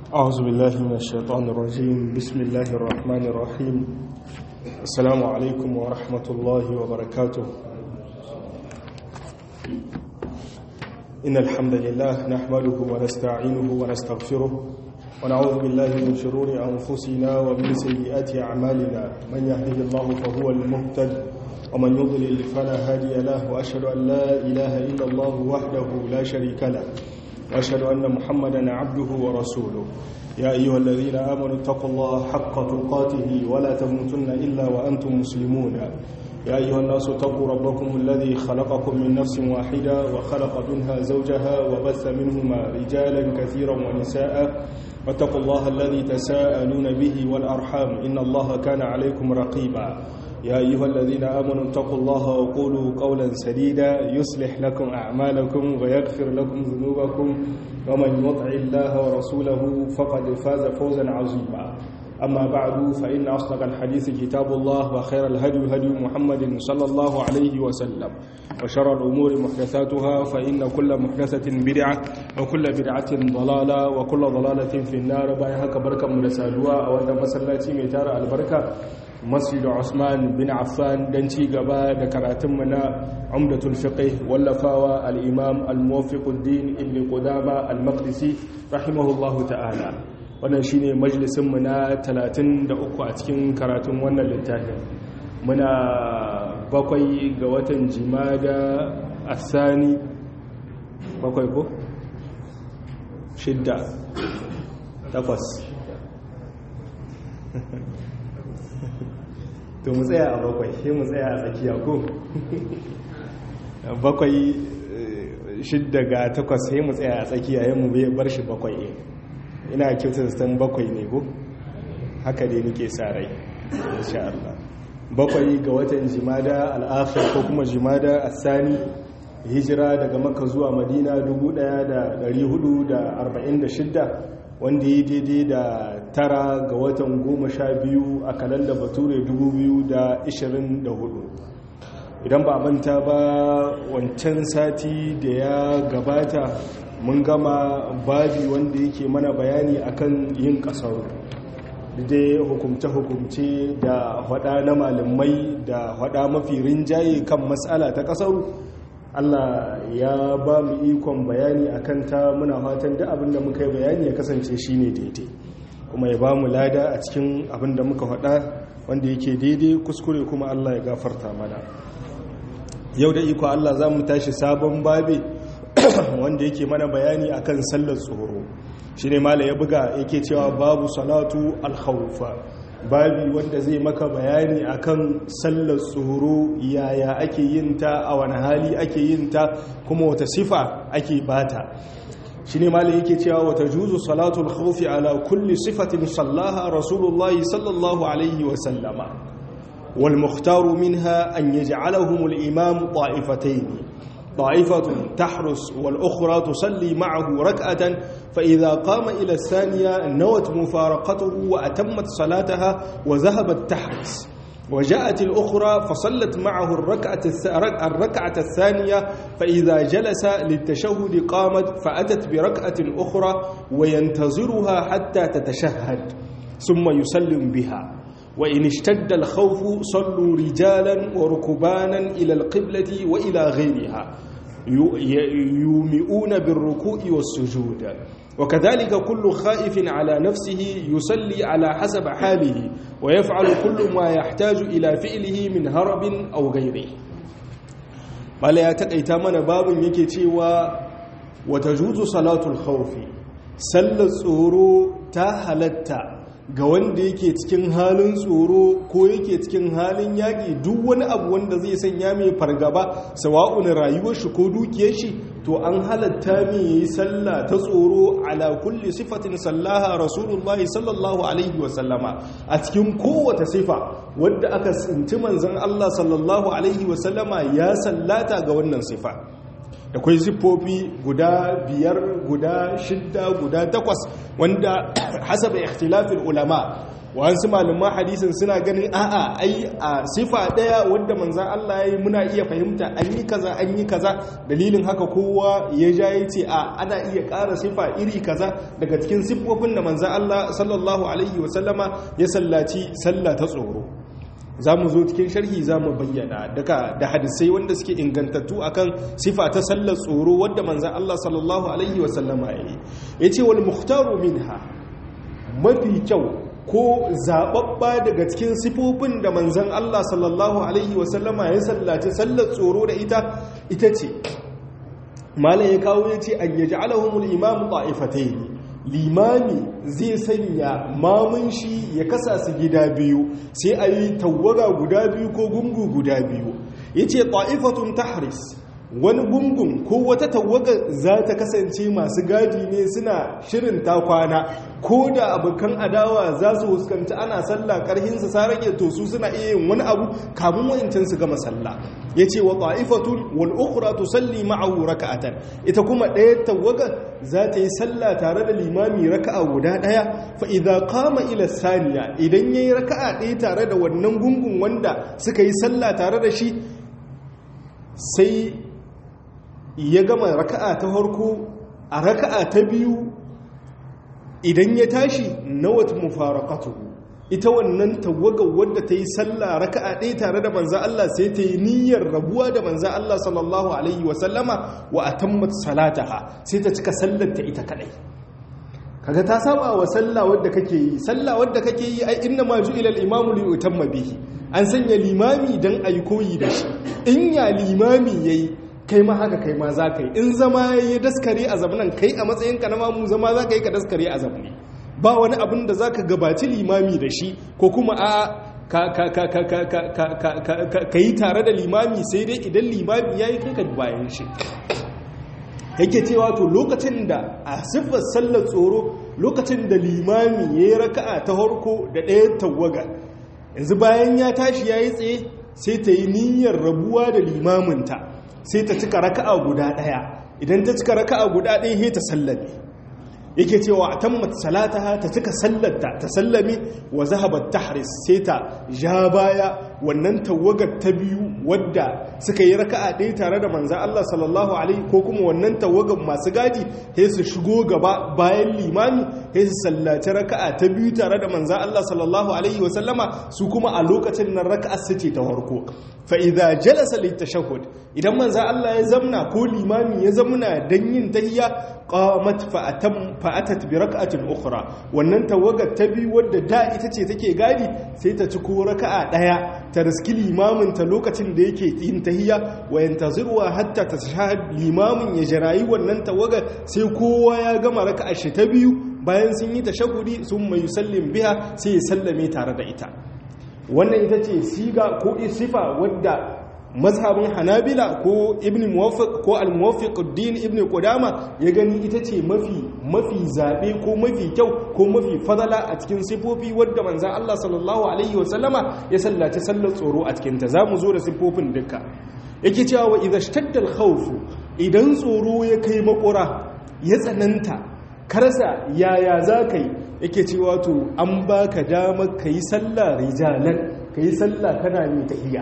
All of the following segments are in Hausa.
أعوذ بالله من الشيطان الرجيم بسم الله الرحمن الرحيم السلام عليكم ورحمة الله وبركاته إن الحمد لله نحمده ونستعينه ونستغفره ونعوذ بالله من شرور أنفسنا ومن سيئات أعمالنا من يهده الله فهو المهتد ومن يضلل فلا هادي له وأشهد أن لا إله إلا الله وحده لا شريك له وأشهد أن محمدا عبده ورسوله يا أيها الذين آمنوا اتقوا الله حق تقاته ولا تموتن إلا وأنتم مسلمون يا أيها الناس اتقوا ربكم الذي خلقكم من نفس واحدة وخلق منها زوجها وبث منهما رجالا كثيرا ونساء واتقوا الله الذي تساءلون به والأرحام إن الله كان عليكم رقيبا يا أيها الذين آمنوا اتقوا الله وقولوا قولا سديدا يصلح لكم أعمالكم ويغفر لكم ذنوبكم ومن يطع الله ورسوله فقد فاز فوزا عظيما أما بعد فإن أصدق الحديث كتاب الله وخير الهدي هدي محمد صلى الله عليه وسلم وشر الأمور محدثاتها فإن كل محدثة بدعة وكل بدعة ضلالة وكل ضلالة في النار بايها كبركة مرسالوا أو أن مسلاتي ميتار البركة masjid Usman bin Affan dan ci gaba da karatunmu na Umdatul Fiqh wallafawa al-Imam al-Muwaffiquddin Ibn Qudama al-Maqdisi rahimahullahu ta'ala wannan shine majalisin mu na 33 a cikin karatun wannan littafin muna bakwai ga watan Jimada Asani bakwai ko shidda takwas to mu tsaya a bakwai sai mu tsaya a tsakiya ko bakwai shidda ga takwas sai mu tsaya a tsakiya yin mu bar shi bakwai ina kyautar san bakwai ne ko haka dai nake sa rai insha Allah bakwai ga watan jimada al'akhir ko kuma jimada asani hijira daga makka zuwa madina 1446 wanda ya daidai da tara ga watan goma sha biyu a kalanda bature 2024 idan ba manta ba wancan sati da ya gabata mun gama babi wanda yake mana bayani akan yin kasar dai hukumce-hukumce da hada na malamai da hada mafi rinjaye kan matsala ta kasaru Allah ya ba mu ikon bayani a kanta muna fatan da abin da muka yi bayani ya kasance shi ne daidai kuma ya ba mu lada a cikin abin da muka faɗa wanda yake daidai kuskure kuma Allah ya gafarta mana yau da iko Allah za mu tashi sabon babi wanda yake mana bayani akan sallar tsoro shi ne mala ya buga yake cewa babu salatu alhaufa babi wanda zai maka bayani akan sallar tsoro yaya ake yin ta a wani hali ake yin ta kuma wata sifa ake bata shi ne malai yake cewa wata juzu salatul khawfi ala kulli sifatin sallaha rasulullahi sallallahu alaihi wa sallama wal mukhtaru minha an yaj'alahum al imam ta'ifatayn طائفة تحرس والأخرى تصلي معه ركعة فإذا قام إلى الثانية نوت مفارقته وأتمت صلاتها وذهبت تحرس وجاءت الأخرى فصلت معه الركعة, الركعة الثانية فإذا جلس للتشهد قامت فأتت بركعة أخرى وينتظرها حتى تتشهد ثم يسلم بها وإن اشتد الخوف صلوا رجالا وركبانا إلى القبلة وإلى غيرها يومئون بالركوع والسجود وكذلك كل خائف على نفسه يصلي على حسب حاله ويفعل كل ما يحتاج إلى فعله من هرب أو غيره ما لا يتقيت من باب يكي وتجوز صلاة الخوف سل الصورو تهلتا ga wanda yake cikin halin tsoro ko yake cikin halin yaƙi duk wani abu wanda zai sanya mai fargaba sawa'un rayuwar shi ko dukiyar shi to an halatta mai yayi sallah ta tsoro ala kulli sifatin sallaha rasulullahi sallallahu alaihi wasallama a cikin kowace sifa wadda aka tsinci manzon Allah sallallahu alaihi wasallama ya sallata ga wannan sifa akwai siffofi guda biyar guda shidda guda takwas wanda hasaba ikhtilafin ulama wasu malaman hadisin suna ganin a'a ai a sifa daya wanda manzan Allah ya yi muna iya fahimta an yi kaza an yi kaza dalilin haka kowa ya ja ya ce a ana iya ƙara sifa iri kaza daga cikin siffofin da manzan Allah sallallahu alaihi wasallama ya sallaci sallah ta tsoro za mu zo cikin sharhi za mu bayyana daga da hadisai wanda suke ingantattu akan sifa ta sallar tsoro wadda manzan Allah sallallahu alaihi wasallama ya yi ya ce wal muhtaru minha mafi kyau ko zaɓaɓɓa daga cikin sifofin da manzan Allah sallallahu alaihi wasallama ya sallaci sallar tsoro da ita ita ce malam ya kawo ya ce an yaji alahumul imamu ta'ifatai limami zai sanya mamun shi ya kasa su gida biyu sai a yi tawaga guda biyu ko gungu guda biyu ya ce ta'ifatun tahris wani gungun ko wata tawaga za ta kasance masu gadi ne suna shirin ta kwana ko da abokan adawa za su huskanci ana sallah karhinsu sa rage to su suna iya yin wani abu kamun wa'incan su gama sallah ya ce wa ta'ifatun wal ukhra tusalli ma'ahu raka'atan ita kuma ɗaya tawaga za ta yi sallah tare da limami raka'a guda ɗaya fa idza qama ila saniya idan yayi raka'a ɗaya tare da wannan gungun wanda suka yi sallah tare da shi sai ya gama raka'a ta harko a raka'a ta biyu idan ya tashi na wata mufarakatu ita wannan tawagar wadda ta yi sallah raka'a ɗaya tare da manzan Allah sai ta yi niyyar rabuwa da manzan Allah sallallahu alaihi wasallama wa a tammat salataha sai ta cika sallarta ita kadai kaga ta saba wa sallah wadda kake yi sallah wadda kake yi ai inna ma ju'ila al-imamu li yutamma bihi an sanya limami dan ayi koyi da shi in ya limami yayi kai ma haka kai ma za ka yi in zama ya daskare a zamanin kai a matsayinka na mamu zama za ka yi ka daskare a zamani ba wani abin da za ka gabaci limami da shi ko kuma a ka yi tare da limami sai dai idan limami ya yi kai ka bayan shi yake cewa to lokacin da a siffar sallar tsoro lokacin da limami ya yi raka'a ta harko da ɗaya tawaga yanzu bayan ya tashi ya yi tsaye sai ta yi niyyar rabuwa da limaminta sai ta cika raka'a guda daya idan ta cika raka'a guda daya sai ta sallame yake cewa atammat salataha ta cika sallarta ta sallame wa zahabat tahris sai ta ja baya wannan tawagar ta biyu wadda suka yi raka'a ɗaya tare da manzo Allah sallallahu alaihi ko kuma wannan tawagar masu gadi sai su shigo gaba bayan limami sai su sallaci raka'a ta biyu tare da manzo Allah sallallahu alaihi wa sallama su kuma a lokacin nan raka'a su ce ta farko fa idza jalasa litashahhud idan manzo Allah ya zamna ko limami ya zamna dan yin tahiyya qamat fa atam fa atat bi rak'atin ukhra wannan tawagar ta biyu wadda da ita ce take gadi sai ta ci ko raka'a daya ta riski limamin ta lokacin da yake yin tahiyya wa yantazirwa hatta tashahad limamin ya jirayi wannan tawagar sai kowa ya gama raka'a shi ta biyu bayan sun yi tashahudi sun mai sallin biha sai ya sallame tare da ita wannan ita ce siga ko sifa wadda mazhabin hanabila ko ibn muwaffiq ko al-muwaffiquddin ibn qudama ya gani ita ce mafi mafi zabe ko mafi kyau ko mafi fadala a cikin sifofi wadda manzon Allah sallallahu alaihi wasallama ya sallaci sallar tsoro a cikin ta zamu zo da sifofin duka yake cewa wa idza shtadda al-khawf idan tsoro ya kai makura ya tsananta karsa yaya zakai yake cewa to an baka dama kai sallah rijalan kai sallah kana mai tahiyya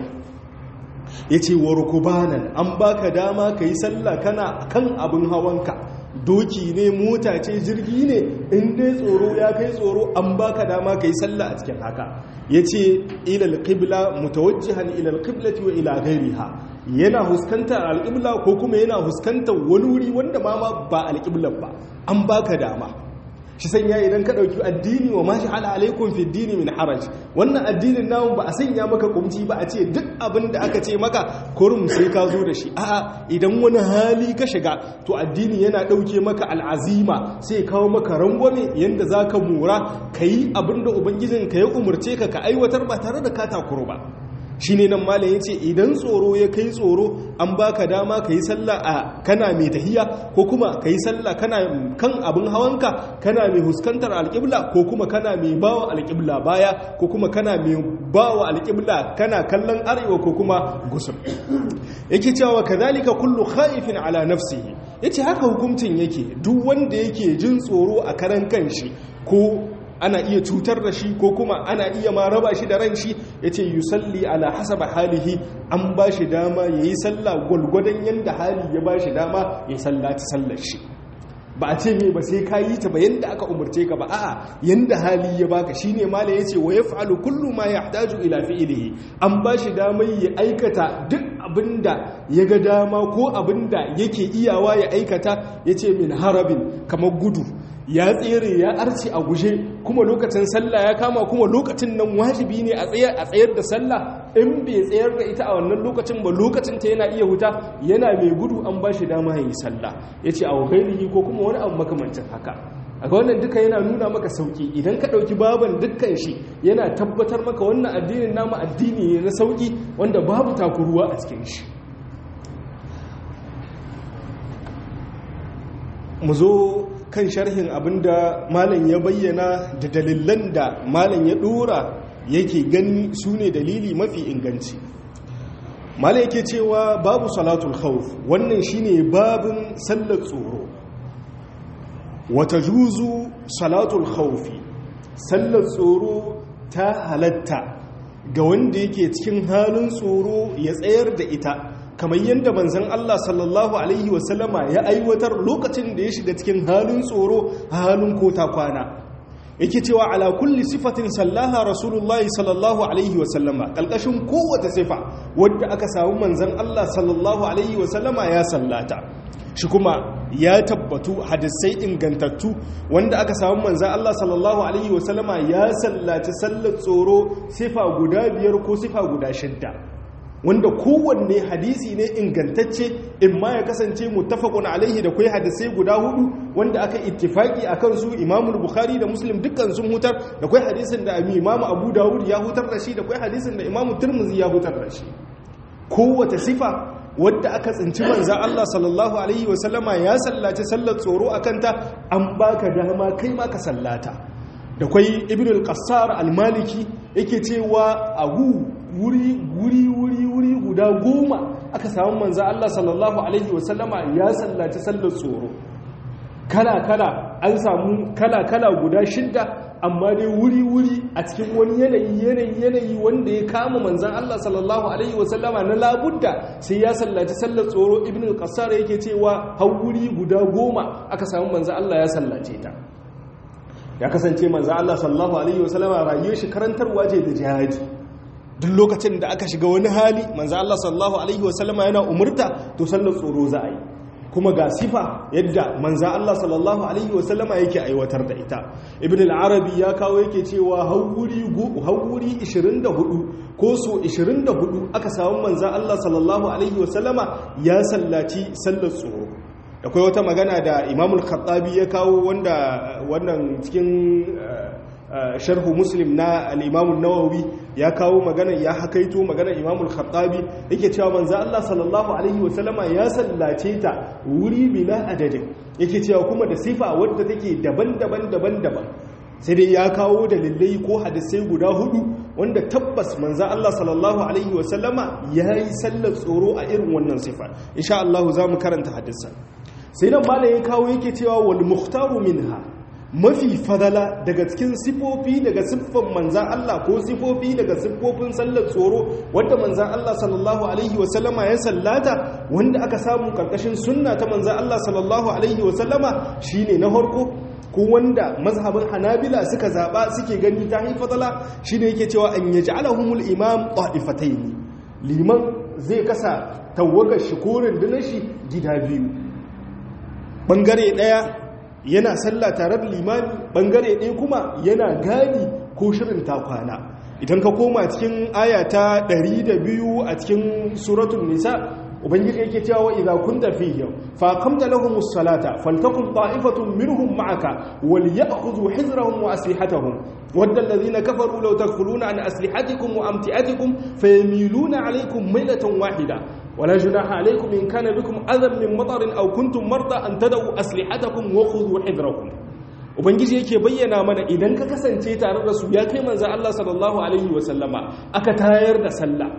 ya ce wa rukubanan an baka dama ka yi sallah kana kan abin hawanka doki ne mota ce jirgi ne in dai tsoro ya kai tsoro an baka dama ka yi sallah a cikin haka ya ce ilal qibla mutawajjihan ilal qiblati wa ila ghairiha yana huskantar alƙibla ko kuma yana huskantar wani wuri wanda ma ba alƙiblar ba an baka dama shi sanya idan ka ɗauki addini wa mashi ala alaikun fi dini min haraj wannan addinin namun ba a sanya maka kumci ba a ce duk abin da aka ce maka kurum sai ka zo da shi a'a idan wani hali ka shiga to addini yana ɗauke maka al'azima sai kawo maka rangwame yadda za ka mura ka yi abin da ubangijin ka ya umarce ka ka aiwatar ba tare da ka takuru ba shi ne nan malam ya ce idan tsoro ya kai tsoro an baka dama ka yi sallah a kana mai tahiya ko kuma ka yi sallah kana kan abin hawanka kana mai huskantar alƙibla ko kuma kana mai bawa alƙibla baya ko kuma kana mai bawa alƙibla kana kallon arewa ko kuma gusur yake cewa kadhalika kullu khaifin ala nafsihi yace haka hukuncin yake duk wanda yake jin tsoro a karan kanshi ko ana iya cutar da shi ko kuma ana iya ma raba shi da ran shi yace yusalli ala hasaba halihi an ba shi dama yayi sallah gulgudan yanda hali ya ba shi dama ya sallaci sallar shi ba a ce me ba sai ka yi ta ba yanda aka umarce ka ba a'a yanda hali ya baka shine mala yace wa yaf'alu kullu ma yahtaju ila fi'lihi an ba shi dama ya aikata duk abinda ya ga dama ko abinda yake iyawa ya aikata yace min harabin kamar gudu ya tsere ya arci a guje kuma lokacin sallah ya kama kuma lokacin nan wajibi ne a tsayar a tsayar da sallah in bai tsayar da ita a wannan lokacin ba lokacin ta yana iya huta yana mai gudu an ba shi dama ya yi sallah yace a wahailihi ko kuma wani abu makamancin haka a wannan duka yana nuna maka sauki idan ka ɗauki baban dukkan shi yana tabbatar maka wannan addinin namu addini ne na sauki wanda babu takuruwa a cikin shi mu zo kan sharhin abinda malam ya bayyana da dalilan da malam ya dora yake gani su ne dalili mafi inganci malam yake cewa babu salatul khawf wannan shine babin sallar tsoro wata juzu salatul khawfi sallar tsoro ta halatta ga wanda yake cikin halin tsoro ya tsayar da ita kamar yadda manzan Allah sallallahu Alaihi wasallama ya aiwatar lokacin da ya shiga cikin halin tsoro halin kota kwana yake cewa ala kulli sifatin sallaha rasulullahi sallallahu Alaihi wasallama ƙalƙashin kowace sifa wadda aka samu manzan Allah sallallahu Alaihi wasallama ya sallata shi kuma ya tabbatu hadisai ingantattu wanda aka samu manzan Allah sallallahu Alaihi wasallama ya sallaci sallar tsoro sifa guda biyar ko sifa guda shidda wanda kowanne hadisi ne ingantacce in ma ya kasance muttafaqun alaihi da kai hadisai guda hudu wanda aka ittifaki akan su Imam Bukhari da Muslim dukkan sun hutar da kai hadisin da Imam Abu Dawud ya hutar da shi da kai hadisin da Imam Tirmidhi ya hutar da shi kowace sifa wadda aka tsinci manzo Allah sallallahu alaihi wasallama ya sallaci sallar tsoro akan ta an baka dama kai ma ka sallata da kai Ibn al-Qassar al-Maliki yake cewa ahu wuri wuri wuri wuri guda goma aka samu manzo Allah sallallahu alaihi wasallama ya sallaci sallar tsoro kala kala an samu kala kala guda shidda amma dai wuri wuri a cikin wani yanayi yanayi yanayi wanda ya kama manzon Allah sallallahu alaihi wasallama na labudda sai ya sallaci sallar tsoro ibn al-qassar yake cewa har wuri guda goma aka samu manzon Allah ya sallace ta ya kasance manzon Allah sallallahu alaihi wasallama rayuwar shi karantarwa ce da jihadi duk lokacin da aka shiga wani hali manzo Allah sallallahu alaihi wasallama yana umurta to sallar tsoro za a yi kuma ga sifa yadda manzo Allah sallallahu alaihi wasallama yake aiwatar da ita ibn al-arabi ya kawo yake cewa hawuri hawuri 24 ko so 24 aka samu manzo Allah sallallahu alaihi wasallama ya sallaci sallar tsoro akwai wata magana da Imam al-Khattabi ya kawo wanda wannan cikin sharhu muslim na al'imamun nawawi ya kawo magana ya hakaito magana imamul khattabi yake cewa manzo Allah sallallahu alaihi wasallama ya sallace ta wuri bila adadin yake cewa kuma da sifa wadda take daban-daban daban-daban sai dai ya kawo dalilai ko hadisai guda hudu wanda tabbas manzo Allah sallallahu alaihi wasallama yayi sallar tsoro a irin wannan sifa insha Allah za mu karanta hadisan sai nan malai ya kawo yake cewa wal mukhtaru minha mafi fadala daga cikin sifofi daga siffan manzan Allah ko sifofi daga siffofin sallar tsoro wadda manzan Allah sallallahu alaihi wasallama ya sallata wanda aka samu karkashin sunna ta manzan Allah sallallahu alaihi wasallama shine na harko ko wanda mazhabin hanabila suka zaba suke gani ta yi fadala shine yake cewa an yaj'alahumul imam qa'ifatayn liman zai kasa tawagar shi ko rundunar shi gida biyu bangare daya yana sallah tare da limami bangare ɗaya kuma yana gani ko shirin takwana idan ka koma cikin aya ta 102 a cikin suratul nisa ubangiji yake cewa wa idza kunta fihim fa qamta lahumus salata faltakum ta'ifatun minhum ma'aka wal ya'khudhu hizrahum wa aslihatahum wadda alladhina kafaru law takfuluna an aslihatikum wa amti'atikum fayamiluna alaykum maylatan wahida ولا جناح عليكم إن كان بكم أذى من مطر أو كنتم مرضى أن تدعوا أسلحتكم وخذوا حذركم ubangiji yake bayyana mana idan ka kasance tare da su ya kai manzo Allah sallallahu alaihi wa sallama aka tayar da sallah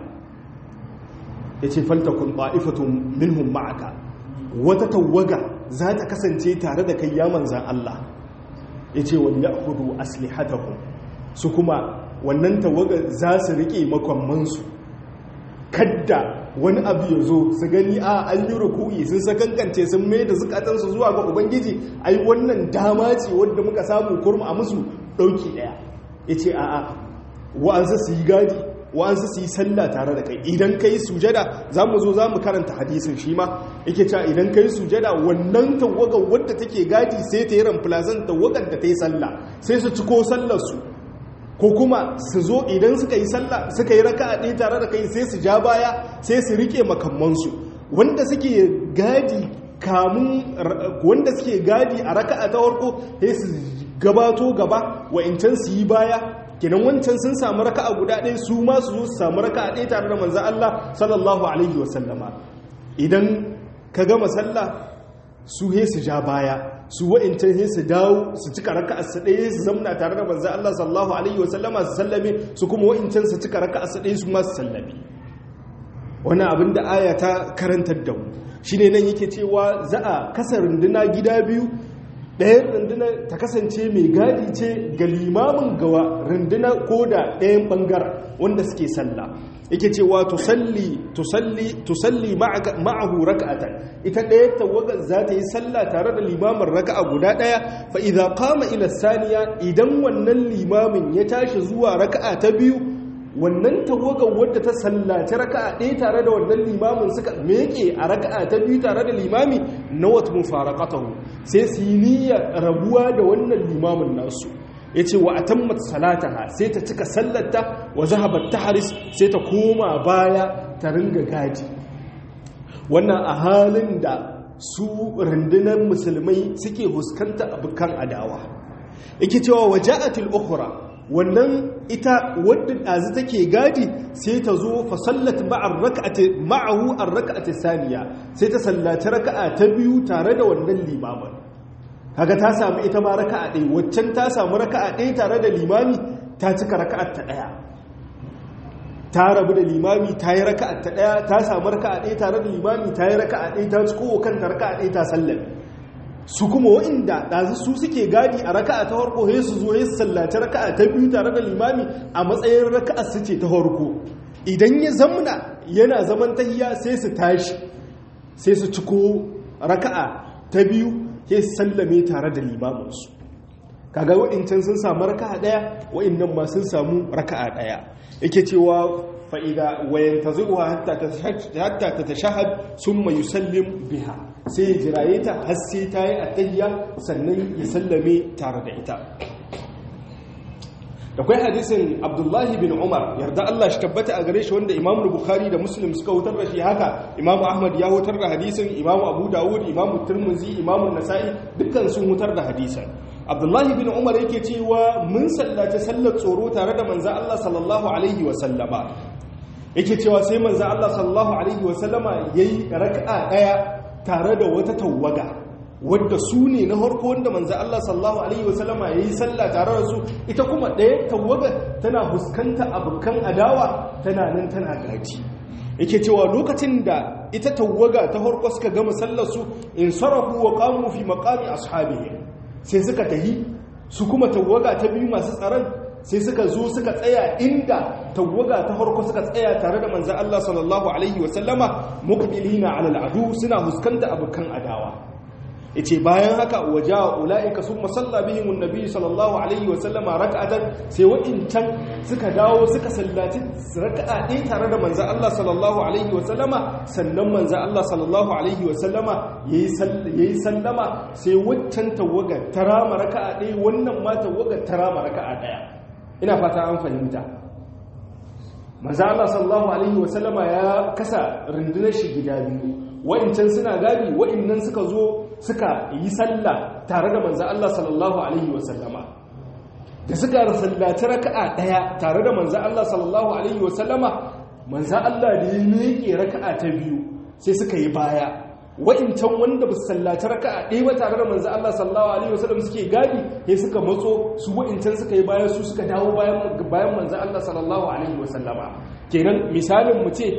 yace faltakun ta'ifatun minhum ma'aka wata tawaga za ta kasance tare da kai ya manzo Allah yace wal ya'khudhu aslihatahum su kuma wannan tawaga za su rike makammansu kadda wani abu ya zo su gani a an yi ruku'i sun sakankance sun mai da zukatansu zuwa ga ubangiji ai wannan dama ce wadda muka samu kurma a musu ɗauki ɗaya ya ce a'a wa'ansu su yi gadi wa'ansu su yi sallah tare da kai idan ka yi sujada za mu zo za mu karanta hadisin shi ma yake cewa idan ka yi sujada wannan tawagar wadda take gadi sai ta yi ramfilazan tawagar da ta yi sallah sai su ciko sallarsu ko kuma su zo idan suka yi sallah suka yi raka a ɗaya tare da kai sai su ja baya sai su rike makammansu wanda suke gadi kamun wanda suke gadi a raka a ta farko sai su gabato gaba wa'incan su yi baya kenan wancan sun samu raka a guda ɗaya su ma su zo su samu raka a ɗaya tare da manzan Allah sallallahu alaihi wasallama idan ka gama sallah su he su ja baya su wa'incan he su dawo su cika raka su ɗaya su zamna tare da manzan Allah sallallahu alaihi wasallama su sallame su kuma wa'incan su cika raka su ɗaya su ma su sallame wani abin da aya ta karantar da mu shi ne nan yake cewa za a kasa runduna gida biyu ɗayan runduna ta kasance mai gadi ce ga limamin gawa runduna ko da ɗayan ɓangaren wanda suke sallah yake cewa tusalli tusalli tusalli ma'ahu raka'atan ita ɗaya tawaga za ta yi sallah tare da limamin raka'a guda ɗaya fa idza qama ila saniya idan wannan limamin ya tashi zuwa raka'a ta biyu wannan tawagar wadda ta sallaci raka'a ɗaya tare da wannan limamin suka meke a raka'a ta biyu tare da limami na wata mufaraqatahu sai su yi niyyar rabuwa da wannan limamin nasu ya ce wa atammat salataha sai ta cika sallarta wa zahabat haris sai ta koma baya ta ringa gadi wannan a halin da su rundunar musulmai suke huskanta abukan adawa yake cewa waja'atul ukhra wannan ita wadda ɗazi take gadi sai ta zo fa sallat ma'ahu ar-rak'ati saniya sai ta sallaci raka'a ta biyu tare da wannan limamin kaga ta samu ita ma raka'a ɗaya waccan ta samu raka'a ɗaya tare da limami ta cika raka'ar ta ɗaya ta rabu da limami ta yi raka'ar ta ɗaya ta samu raka'a ɗaya tare da limami ta yi raka'a ɗaya ta ciko kanta raka'a ɗaya ta sallame su kuma wa'inda ɗazu su suke gadi a raka'a ta harko he su zo he su sallaci raka'a ta biyu tare da limami a matsayin raka'a su ce ta harko idan ya zamna yana zaman tahiya sai su tashi sai su ciko raka'a ta biyu he su sallame tare da limaminsu kaga wa'incan sun samu raka'a ɗaya wa'innan ma sun samu raka'a ɗaya yake cewa fa'ida wayan ta zuwa hatta ta ta shahad sun mai sallim biha sai ya jiraye ta har sai ta yi attayya sannan ya sallame tare da ita da kwai hadisin abdullahi bin umar yarda Allah shi tabbata a gare shi wanda imamu bukhari da muslim suka wutar da shi haka imamu ahmad ya wutar da hadisin imamu abu dawud imamu turmuzi imamu nasa'i dukkan sun wutar da hadisin abdullahi bin umar yake cewa mun sallace sallar tsoro tare da manzo Allah sallallahu alaihi wa sallama yake cewa sai manzo Allah sallallahu alaihi wa sallama yayi raka'a daya tare da wata tawaga wadda su ne na harko wanda manzo Allah sallallahu alaihi wa sallama yayi sallah tare da su ita kuma daya tawaga tana huskanta abukan adawa tana nan tana gaji yake cewa lokacin da ita tawaga ta harko suka gama sallar su in sarafu wa qamu fi maqami ashabihim sai suka tahi su kuma tawaga ta biyu masu tsaron sai suka zo suka tsaya inda tawaga ta farko suka tsaya tare da manzan Allah sallallahu alaihi wasallama muqbilina ala al'adu suna huskanta abukan adawa yace bayan haka waja ulaika summa salla bihim annabi sallallahu alaihi wasallama rak'atan sai wa'incan suka dawo suka sallaci raka'a ɗaya tare da manzan Allah sallallahu alaihi wasallama sannan manzan Allah sallallahu alaihi wasallama yayi sallama sai waccan tawaga tarama raka'a ɗaya wannan ma tawaga tarama raka'a ɗaya ina fata an fahimta manzo Allah sallallahu alaihi wasallama ya kasa rundunar shi gida biyu wa'incan suna gadi wa'innan suka zo suka yi sallah tare da manzo Allah sallallahu alaihi wasallama da suka sallaci raka'a daya tare da manzo Allah sallallahu alaihi wasallama manzo Allah da ya miƙe raka'a ta biyu sai suka yi baya wa'incan wanda ba su sallaci raka'a ɗaya ba tare da manzo Allah sallallahu alaihi wasallam suke gadi sai suka matso su wa'incan suka yi baya su suka dawo bayan bayan manzo Allah sallallahu alaihi wasallama kenan misalin mu ce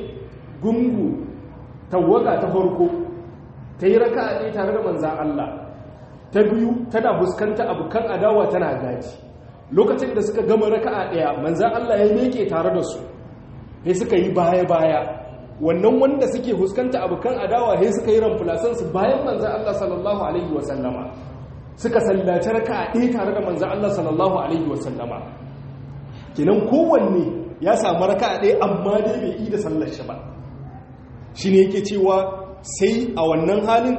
gungu tawaga ta farko ta yi raka'a ɗaya tare da manzo Allah ta biyu tana fuskanta abokan adawa tana gaji lokacin da suka gama raka'a daya manzan Allah ya meke tare da su sai suka yi baya baya wannan wanda suke fuskanta abokan adawa sai suka yi ramfulasan su bayan manzan Allah sallallahu alaihi wa sallama suka sallaci raka'a ɗaya tare da manzan Allah sallallahu alaihi wa sallama kinan kowanne ya samu raka'a ɗaya amma dai bai yi da sallar shi ba shine yake cewa sai a wannan halin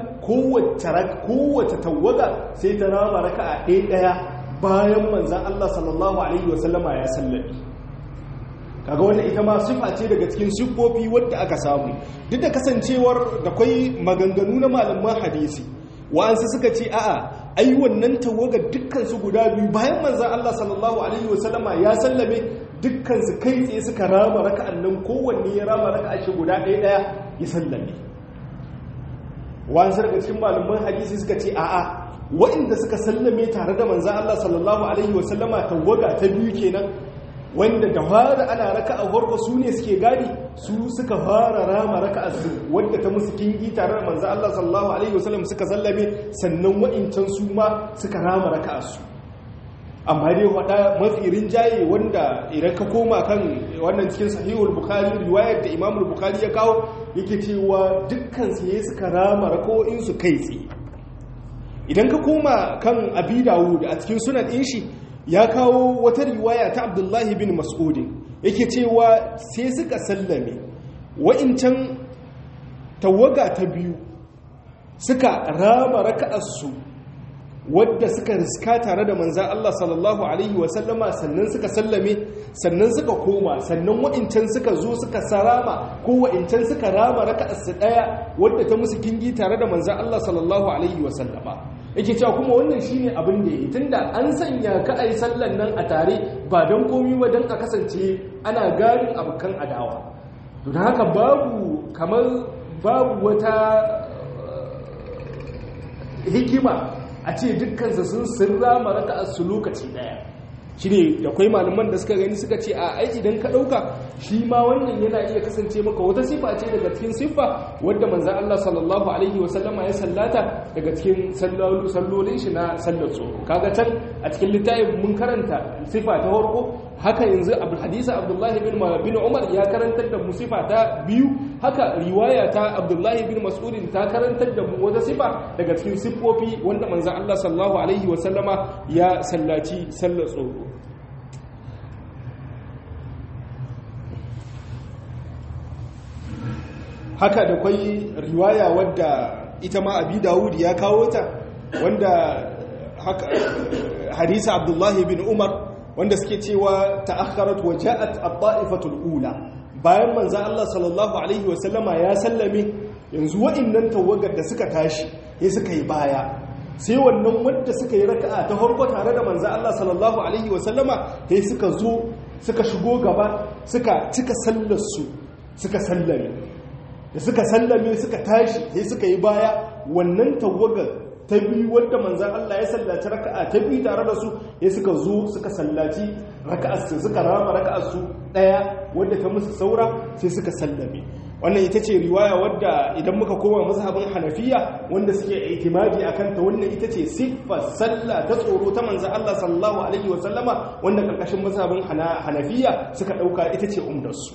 kowace tawaga sai ta rama raka a ɗaya ɗaya bayan manzan Allah sallallahu Alaihi wasallama ya sallabi kaga wannan ita ma sifa ce daga cikin siffofi wadda aka samu duk da kasancewar da kwai maganganu na malaman hadisi wa'ansu suka ce a'a ai wannan tawaga dukkan su guda biyu bayan manzan Allah sallallahu Alaihi wasallama ya sallame dukkan su kai tsaye suka rama raka'an nan kowanne ya rama raka'a shi guda ɗaya ɗaya ya sallame wasu daga cikin malaman hadisi suka ce a'a waɗanda suka sallame tare da manzan Allah sallallahu alaihi wasallama tawaga ta biyu kenan wanda da fara ana raka a farko su ne suke gadi su suka fara rama raka a su wadda ta musu kingi tare da manzan Allah sallallahu alaihi wasallam suka sallame sannan wa'incan su ma suka rama raka a su amma dai wada mafi rinjaye wanda idan ka koma kan wannan cikin sahihul bukhari riwayar da imamul bukhari ya kawo yake cewa dukkan su yayi suka rama rako'in su kai tsaye idan ka koma kan abi dawud a cikin sunan din shi ya kawo wata riwaya ta abdullahi bin mas'ud yake cewa sai suka sallame wa'incan tawaga ta biyu suka rama raka'ar su wadda suka riska tare da manzan Allah sallallahu Alaihi wasallama sannan suka sallame sannan suka koma sannan wa'incan suka zo suka sarama ko wa'incan suka rama raka su ɗaya wadda ta musu kingi tare da manzan Allah sallallahu Alaihi wasallama yake cewa kuma wannan shine abin da yi tunda an sanya ka a yi sallan nan a tare ba don komi ba don a kasance ana garin abokan adawa don haka babu kamar babu wata hikima a ce dukkansa sun sirra maraka su lokaci daya shi ne da kwai malaman da suka gani suka ce a ai idan ka ɗauka shi ma wannan yana iya kasance maka wata sifa ce daga cikin siffa wadda manzan Allah sallallahu alaihi wasallama ya sallata daga cikin sallolin shi na sallar tsoro kaga can a cikin littafin mun karanta sifa ta farko haka yanzu hadisa abdullahi bin umar ya karantar da mu sifa ta biyu haka riwaya ta abdullahi bin mas'udin ta karantar da mu wata sifa daga cikin siffofi wanda manzan Allah sallallahu alaihi wasallama ya sallaci sallar tsoro haka da kwai riwaya wadda ita ma abi dawud ya kawo ta wanda haka hadisa abdullahi bin umar wanda suke cewa ta'akharat wa ja'at at-ta'ifatul ula bayan manzo Allah sallallahu alaihi wa sallama ya sallame yanzu wa'annan tawagar da suka tashi sai suka yi baya sai wannan wanda suka yi raka'a ta farko tare da manzo Allah sallallahu alaihi wa sallama sai suka zo suka shigo gaba suka cika sallar su suka sallame da suka sallame suka tashi sai suka yi baya wannan tawagar ta biyu wadda manzan Allah ya sallaci raka'a ta biyu tare da su ya suka zo suka sallaci raka'arsu suka rama raka'arsu ɗaya wadda ta musu saura sai suka sallame wannan ita ce riwaya wadda idan muka koma mazhabin hanafiya wanda suke itimadi akan ta wannan ita ce siffar sallah ta tsoro ta manzan Allah sallallahu alaihi wa sallama wanda karkashin mazhabin hanafiya suka dauka ita ce umdarsu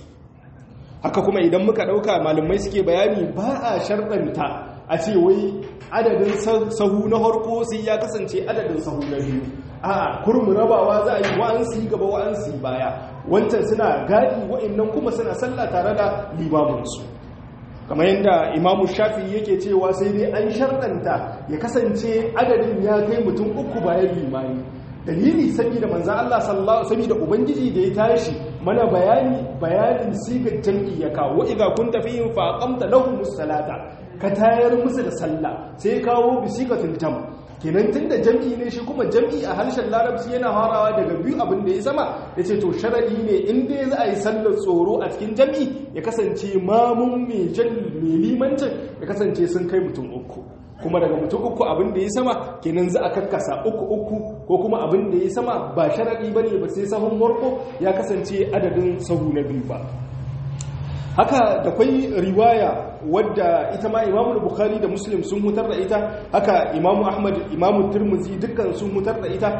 haka kuma idan muka dauka malamai suke bayani ba a sharɗanta a ce wai adadin sahu na harko sai ya kasance adadin sahu na biyu a kurmu rabawa za a yi wa'ansu gaba wa'ansu baya wancan suna gadi wa'annan kuma suna sallah tare da limaminsu kamar yadda imamu shafi yake cewa sai dai an sharɗanta ya kasance adadin ya kai mutum uku bayan limani dalili saboda manzan Allah sallallahu saboda ubangiji da ya tashi mana bayani bayanin sigar jam'i ya kawo idza kunta fihim fa aqamta lahumus salata ka tayar musu da sallah sai ya kawo bisiqatul tam kenan tunda jam'i ne shi kuma jam'i a harshen larabci yana harawa daga biyu abin da ya sama yace to sharadi ne in dai za a yi sallar tsoro a cikin jam'i ya kasance mamun mai jan mai limancin ya kasance sun kai mutum uku kuma daga mutum uku abin da ya sama kenan za a karkasa uku uku ko kuma abin da ya sama ba sharaɗi ba ne ba sai sahun warko ya kasance adadin sahu na biyu ba haka da kwai riwaya wadda ita ma imamu bukhari da muslim sun hutar da ita haka imamu ahmad imamu turmuzi dukkan sun hutar da ita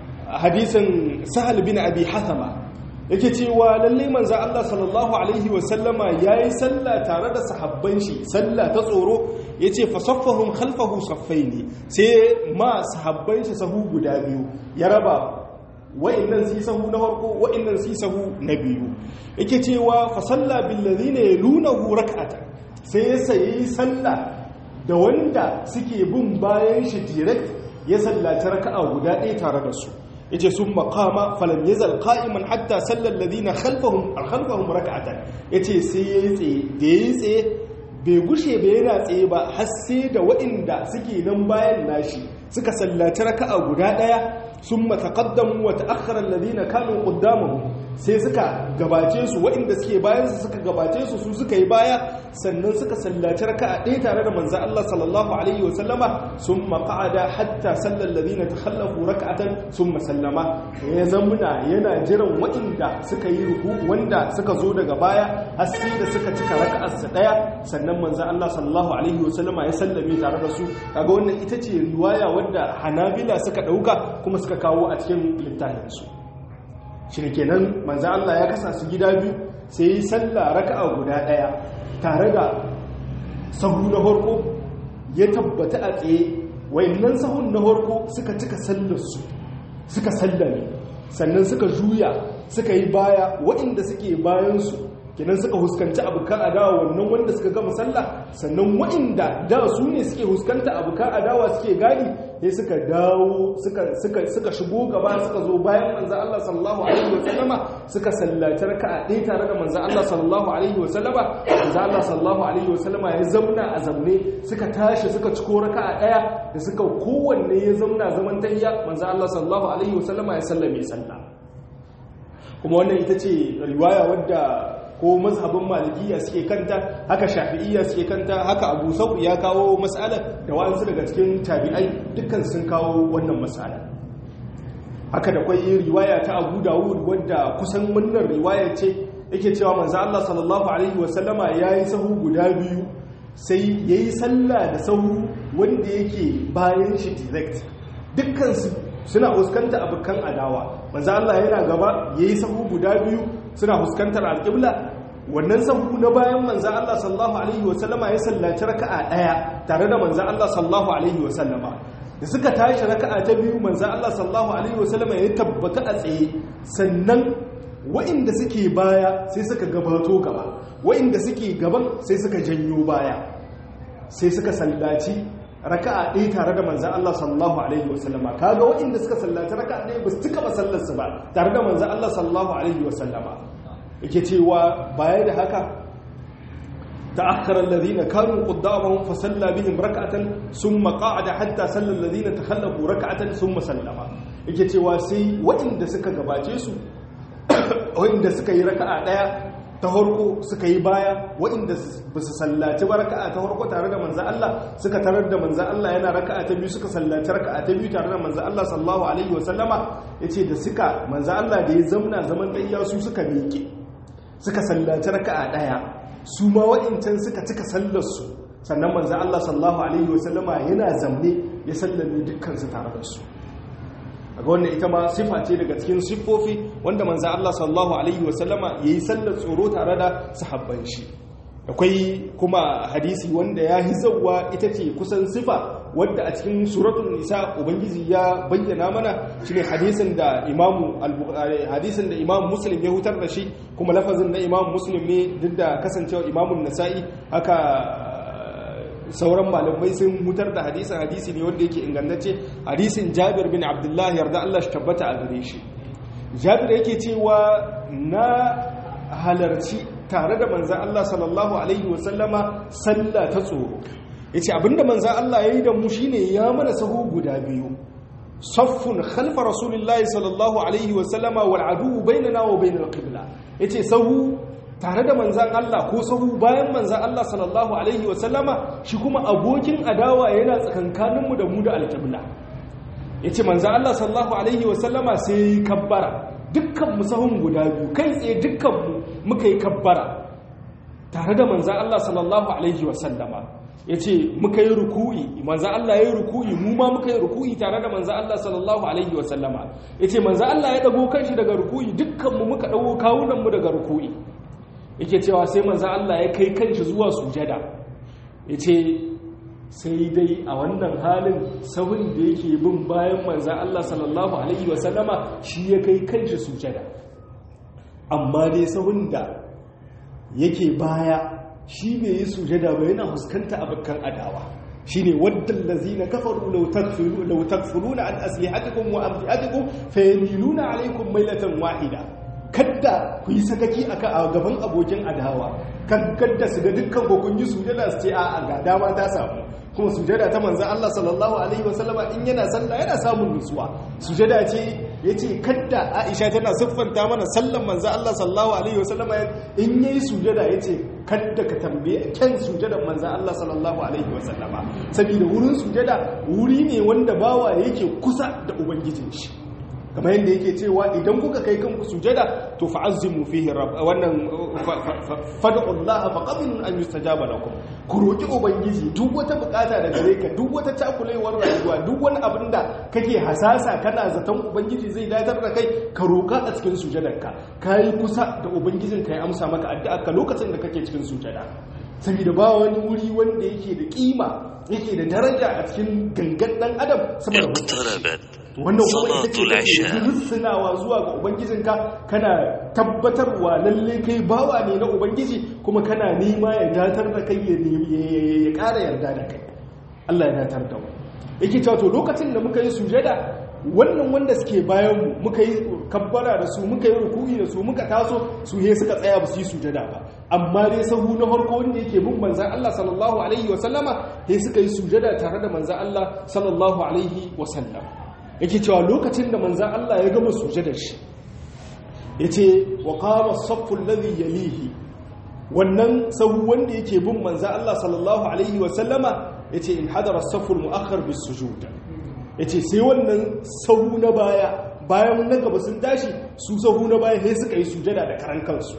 hadisin sahal bin abi hathama yake cewa lalle manzo Allah sallallahu alaihi wa sallama yayi sallah tare da sahabban shi sallah ta tsoro yace fa saffahum khalfahu saffaini sai ma sahabban shi sahu guda biyu ya raba wa'annan su sahu na farko wa'annan su sahu na biyu yake cewa fa salla bil ladina yalunahu rak'atan sai ya sayi sallah da wanda suke bin bayan shi direct ya sallaci raka'a guda ɗaya tare da su yace sun maqama falam yazal qa'iman hatta sallal ladina khalfahum khalfahum rak'atan yace sai yayi tsaye da yayi tsaye bai gushe bai yana tsaye ba har sai da waɗanda suke nan bayan nashi suka sallaci raka'a guda ɗaya sun mataqaddamu wa ta'akhkhara alladhina kanu qaddamahum sai suka gabace su waɗanda suke bayan su suka gabace su su suka yi baya sannan suka sallaci raka'a ɗaya tare da manzo Allah sallallahu alaihi wa sallama summa qa'ada hatta sallal ladina takhallafu rak'atan summa sallama ya zamuna yana jiran waɗanda suka yi ruku wanda suka zo daga baya har sai da suka cika raka'ar su ɗaya sannan manzo Allah sallallahu alaihi wa sallama ya sallame tare da su kaga wannan ita ce riwaya wadda Hanabila suka dauka kuma suka kawo a cikin littafin su shi kenan manzo Allah ya kasa su gida biyu sai yi sallah raka'a guda daya tare da sahu na farko ya tabbata a tsaye wayannan sahun na farko suka cika sallar su suka sallame sannan suka juya suka yi baya waɗanda suke bayan su kenan suka huskanci abokan adawa wannan wanda suka gama sallah sannan waɗanda da su ne suke huskanta abokan adawa suke gadi sai suka dawo suka suka suka shigo gaba suka zo bayan manzo Allah sallallahu alaihi wa sallama suka sallaci raka'a ɗaya tare da manzo Allah sallallahu alaihi wa sallama manzo Allah sallallahu alaihi wa sallama ya zauna a zamne suka tashi suka ciko raka'a ɗaya da suka kowanne ya zauna zaman tahiyya manzo Allah sallallahu alaihi wa sallama ya sallame sallah kuma wannan ita ce riwaya wadda ko mazhabin malikiya suke kanta haka shafi'iyya suke kanta haka abu sau ya kawo mas'alar da wa'ansu daga cikin tabi'ai dukkan sun kawo wannan mas'ala haka da kwai riwaya ta abu dawud wadda kusan wannan riwaya ce yake cewa manzo Allah sallallahu alaihi wasallama yayi sahu guda biyu sai yayi sallah da sahu wanda yake bayan shi direct dukkan su suna huskanta abokan adawa manzo Allah yana gaba yayi sahu guda biyu suna huskantar alƙibla wannan sahu na bayan manzo Allah sallallahu alaihi wasallama ya sallaci raka'a daya tare da manzo Allah sallallahu alaihi wasallama da suka tashi raka'a ta biyu manzo Allah sallallahu alaihi wasallama ya tabbata a tsaye sannan wa'inda suke baya sai suka gabato gaba wa'inda suke gaban sai suka janyo baya sai suka sallaci raka'a ɗaya tare da manzan Allah sallallahu alaihi wasallama kaga waɗanda suka sallaci raka'a ɗaya ba su cika masallarsu ba tare da manzan Allah sallallahu alaihi wasallama yake cewa baya da haka ta'akkara alladhina kanu qaddamahum fa salla bihim rak'atan thumma qa'ada hatta salla alladhina takhallafu rak'atan thumma sallama yake cewa sai waɗanda suka gabace su waɗanda suka yi raka'a ɗaya ta harko suka yi baya waɗanda ba su sallaci ba raka'a ta harko tare da manzan Allah suka tarar da manzan Allah yana raka'a ta biyu suka sallaci raka'a ta biyu tare da manzan Allah sallallahu alaihi wa sallama yace da suka manzan Allah da ya zamna zaman ɗaya su suka miƙe suka sallaci raka'a ɗaya su ma waɗancan suka cika sallar su sannan manzan Allah sallallahu alaihi wa sallama yana zamne ya sallame dukkan su tare da su ga wannan ita ma sifa ce daga cikin siffofi wanda manzo Allah sallallahu alaihi wasallama yayi sallar tsoro tare da sahabban shi akwai kuma hadisi wanda ya hizawa ita ce kusan sifa wadda a cikin suratul nisa ubangiji ya bayyana mana shine hadisin da imamu hadisin da imamu muslim ya hutar da shi kuma lafazin da imamu muslim ne duk da kasancewa imamun nasa'i haka sauran malamai sun mutar da hadisin hadisi ne wanda yake ingantacce hadisin jabir bin abdullahi yarda Allah shi tabbata a gare shi jabir yake cewa na halarci tare da manzan Allah sallallahu alaihi wasallama sallah ta tsoro yace abinda manzan Allah yayi da mu shine ya mana sahu guda biyu saffun khalfa rasulillahi sallallahu alaihi wasallama wal adu bainana wa bainal qibla yace sahu tare da manzan Allah ko sahu bayan manzan Allah sallallahu Alaihi wasallama shi kuma abokin adawa yana tsakankaninmu da mu da alƙibla ya ce manzan Allah sallallahu Alaihi wasallama sai yi kabbara dukkan musahun guda biyu kai tsaye dukkanmu muka yi kabbara tare da manzan Allah sallallahu alaihi wasallama ya ce muka yi ruku'i manzan Allah ya yi ruku'i mu ma muka yi ruku'i tare da manzan Allah sallallahu alaihi wasallama ya ce manzan Allah ya ɗago kanshi daga ruku'i dukkanmu muka ɗago kawunanmu daga ruku'i yake cewa sai manzan Allah ya kai kanshi zuwa sujada ya ce sai dai a wannan halin sahun da yake bin bayan manzan Allah sallallahu alaihi wasallama shi ya kai kanshi sujada amma dai sahun da yake baya shi bai yi sujada ba yana fuskanta abokan adawa shine waddan lazina kafaru law takfuru law takfuruna an aslihatikum wa amtiatikum fayamiluna alaykum mailatan wahida kadda ku yi sakaki aka a gaban abokin adawa kan kadda su ga dukkan ko kun yi sujada su ce a ga dama ta samu kuma sujada ta manzan Allah sallallahu alaihi wasallama in yana sallah yana samun nutsuwa sujada ce yace kadda Aisha tana siffanta mana sallan manzan Allah sallallahu alaihi wasallama in yayi sujada yace kadda ka tambaye kan sujadan manzan Allah sallallahu alaihi wasallama saboda wurin sujada wuri ne wanda bawa yake kusa da ubangijin shi kamar yadda yake cewa idan kuka kai kanku sujada to fa'azzimu fihi rabb wannan fad'ullaha faqabilun an yustajaba lakum ku roki ubangiji duk wata bukata da gare ka duk wata takulewar rayuwa duk wani abin da kake hasasa kana zaton ubangiji zai datar da kai ka roka a cikin sujadarka kai kusa da ubangijin ka ya amsa maka addu'a ka lokacin da kake cikin sujada saboda ba wani wuri wanda yake da kima yake da daraja a cikin gangan dan adam saboda wannan kuma ita ce kake russunawa zuwa ga ubangijinka kana tabbatarwa lalle kai bawa ne na ubangiji kuma kana nema ya datar da kai ya ƙara yarda da kai Allah ya datar da mu yake cewa to lokacin da muka yi sujada wannan wanda suke bayan mu muka yi kabbara da su muka yi ruku'i da su muka taso su he suka tsaya ba su yi sujada ba amma dai sahu na farko wanda yake bin manzan Allah sallallahu alaihi wa sallama he suka yi sujada tare da manzan Allah sallallahu alaihi wa sallam yake cewa lokacin da manzan Allah ya gama sujadar shi ya ce wa kama saffun ladhi yalihi wannan sahu wanda yake bin manzan Allah sallallahu alaihi wasallama ya ce in hadara saffun mu'akhar bis sujuda ya ce sai wannan sahu na baya bayan na gaba sun tashi su sahu na baya sai suka yi sujada da karan kansu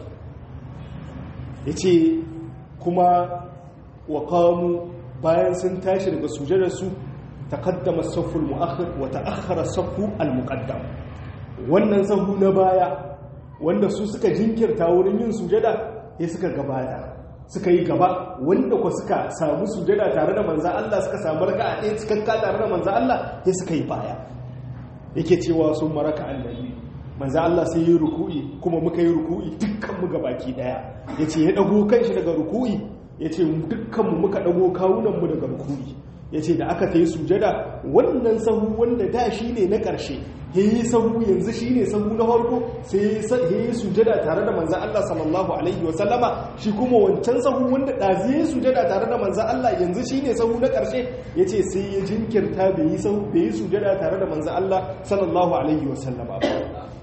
ya ce kuma wa kamu bayan sun tashi daga sujadarsu تقدم الصف المؤخر وتأخر الصف المقدم wannan sahu na baya wanda su suka jinkirta wurin yin sujada ya suka gabata suka yi gaba wanda ku suka samu sujada tare da manzan Allah suka samu raka a ɗaya cikakka tare da manzan Allah ya suka yi baya yake cewa sun maraka annabi manzan Allah sai yi ruku'i kuma muka yi ruku'i dukkan mu gabaki daya yace ya dago kanshi daga ruku'i yace dukkan mu muka dago kawunan mu daga ruku'i ya ce da aka ta yi sujada wannan sahu wanda da shi ne na ƙarshe ya yi sahu yanzu shi ne sahu na farko sai ya yi sujada tare da manzan Allah sallallahu Alaihi wasallama shi kuma wancan sahu wanda ɗazi ya yi sujada tare da manzan Allah yanzu shi ne sahu na ƙarshe ya ce sai ya jinkirta bai yi sujada tare da manzan Allah sallallahu Alaihi wasallama ba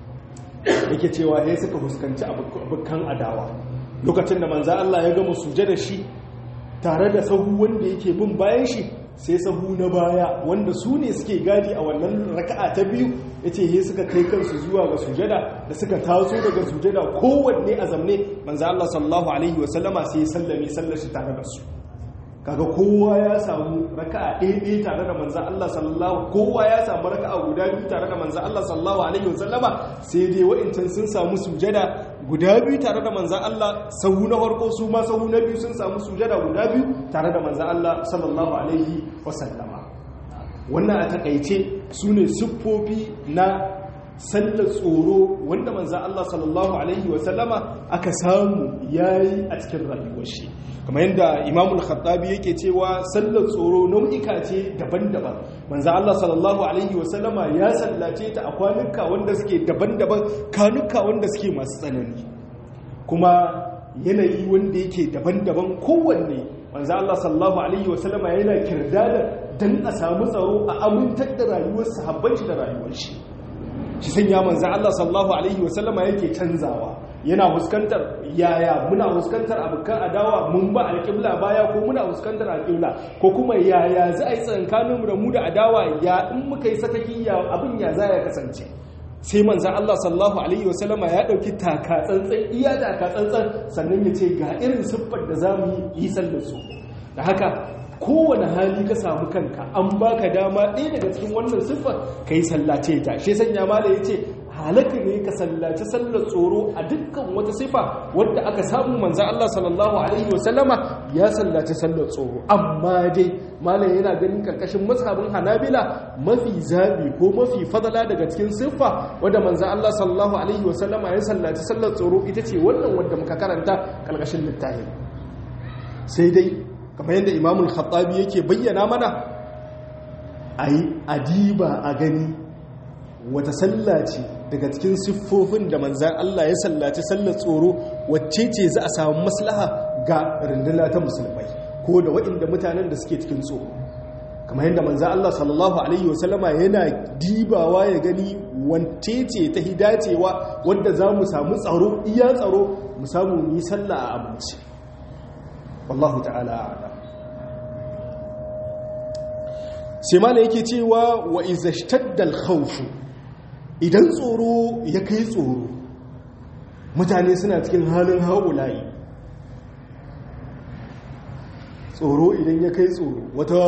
yake cewa ya suka fuskanci abokan adawa lokacin da manzan Allah ya gama sujada shi tare da sahu wanda yake bin bayan shi sai sahu na baya wanda su ne suke gadi a wannan raka'a ta biyu ya ce he suka kai kansu zuwa ga sujada da suka taso daga sujada kowanne a zamne manzo Allah sallallahu alaihi wasallama sai ya sallame sallar shi tare da su kaga kowa ya samu raka'a ɗaya ɗaya tare da manzo Allah sallallahu kowa ya samu raka'a guda biyu tare da manzo Allah sallallahu alaihi wasallama sai dai wa'incan sun samu sujada guda biyu tare da manzan Allah sahu na farko su ma sahu na biyu sun samu sujada guda biyu tare da manzan Allah sallallahu alaihi wasallama wannan a takaice su ne siffofi na sallar tsoro wanda manzan Allah sallallahu alaihi wasallama aka samu yayi a cikin rayuwar shi kamar yadda imamul khattabi yake cewa sallar tsoro nau'ika ce daban-daban manzo Allah sallallahu alaihi wasallama ya sallace ta a kwanuka wanda suke daban-daban kanuka wanda suke masu tsanani kuma yanayi wanda yake daban-daban kowanne manzo Allah sallallahu alaihi wasallama yana kirdada dan a samu tsaro a amintar da rayuwar sahabban shi da rayuwar shi shi sanya manzo Allah sallallahu alaihi wasallama yake canzawa yana fuskantar yaya muna fuskantar abokan adawa mun ba alƙibla baya ko muna fuskantar alƙibla ko kuma yaya za a yi tsankanin mu da mu da adawa ya in muka yi sakaki ya abin ya za ya kasance sai manzan Allah sallallahu Alaihi wasallama ya ɗauki takatsantsan iya takatsantsan sannan ya ce ga irin siffar da za mu yi sallar su da haka kowane hali ka samu kanka an baka dama ɗaya daga cikin wannan siffar ka yi sallace ta shi sanya mala ya ce halaka ne ka sallaci sallar tsoro a dukkan wata sifa wadda aka samu manzan Allah sallallahu Alaihi wasallama ya sallaci sallar tsoro amma dai malam yana ganin karkashin mazhabin hanabila mafi zabi ko mafi fadala daga cikin siffa wadda manzan Allah sallallahu Alaihi wasallama ya sallaci sallar tsoro ita ce wannan wadda muka karanta karkashin littafin sai dai kamar yadda imamul khattabi yake bayyana mana a yi adiba a gani wata sallaci daga cikin siffofin da manzan Allah ya sallaci sallar tsoro wacce ce za a samu maslaha ga runduna ta musulmai ko da waɗanda mutanen da suke cikin tsoro kamar yadda manzan Allah sallallahu alaihi wasallama yana dibawa ya gani wance ce ta hidacewa wadda za mu samu tsaro iya tsaro mu samu mu yi sallah a amince wallahu ta'ala a'lam sai mala yake cewa wa izashtaddal khawfu idan tsoro ya kai tsoro mutane suna cikin halin haulayi tsoro idan ya kai tsoro wata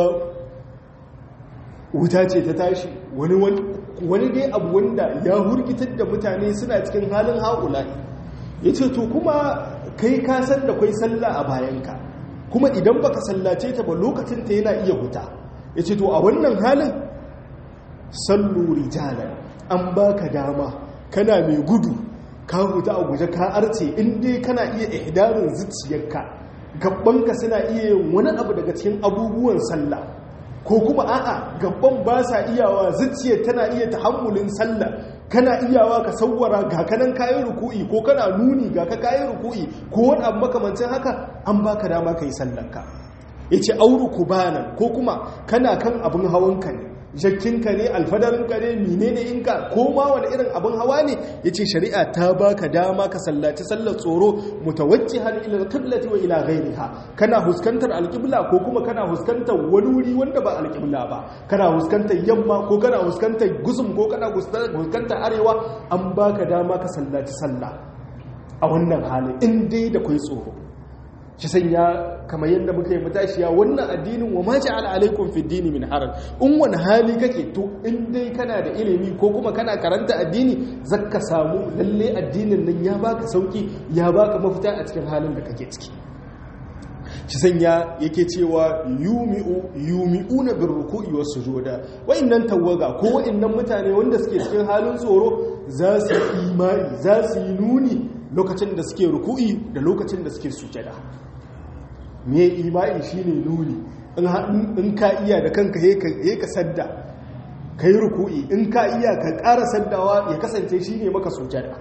wuta ce ta tashi wani dai abu wanda ya hurgitar da mutane suna cikin halin haulayi ya ce to kuma kai kasar da kwai sallah a bayanka kuma idan baka sallace ta ba lokacin ta yana iya huta ya ce to a wannan halin sallu rijalan an baka dama kana mai gudu ka huta a guje ka arce inda kana iya ihdarin zuciyarka gabbanka suna iya yin wani abu daga cikin abubuwan sallah ko kuma a'a gabban ba sa iyawa zuciyar tana iya tahammulin sallah kana iyawa ka sauwara ga kanan kayan ruku'i ko kana nuni ga ka kayan ruku'i ko wani abu makamancin haka an baka dama ka yi sallanka ya ce auru kubanan ko kuma kana kan abin hawanka ne jakkinka ne alfadarinka ne mine ne inka ko ma wani irin abin hawa ne ya ce shari'a ta baka dama ka sallaci sallar tsoro mutawacci har ila alqiblati wa ila ghairiha kana huskantar alqibla ko kuma kana huskantar wani wuri wanda ba alqibla ba kana huskantar yamma ko kana huskantar gusum ko kana huskantar arewa an baka dama ka sallaci sallah a wannan halin in dai da kai tsoro shi sanya kamar yadda muka yi matashiya wannan addinin wa ma ja'ala alaikum fi dini min haraj in wani hali kake to in dai kana da ilimi ko kuma kana karanta addini zaka samu lalle addinin nan ya baka sauki ya baka mafita a cikin halin da kake ciki shi sanya yake cewa yumi'u yumi'una bir ruku'i was sujuda wa'annan tawaga ko wa'annan mutane wanda suke cikin halin tsoro za su imani za su yi nuni lokacin da suke ruku'i da lokacin da suke sujada me imani shine nuni in ka iya da kanka he ka sadda ka yi ruku'i in ka iya ka ƙara saddawa ya kasance shine maka sujada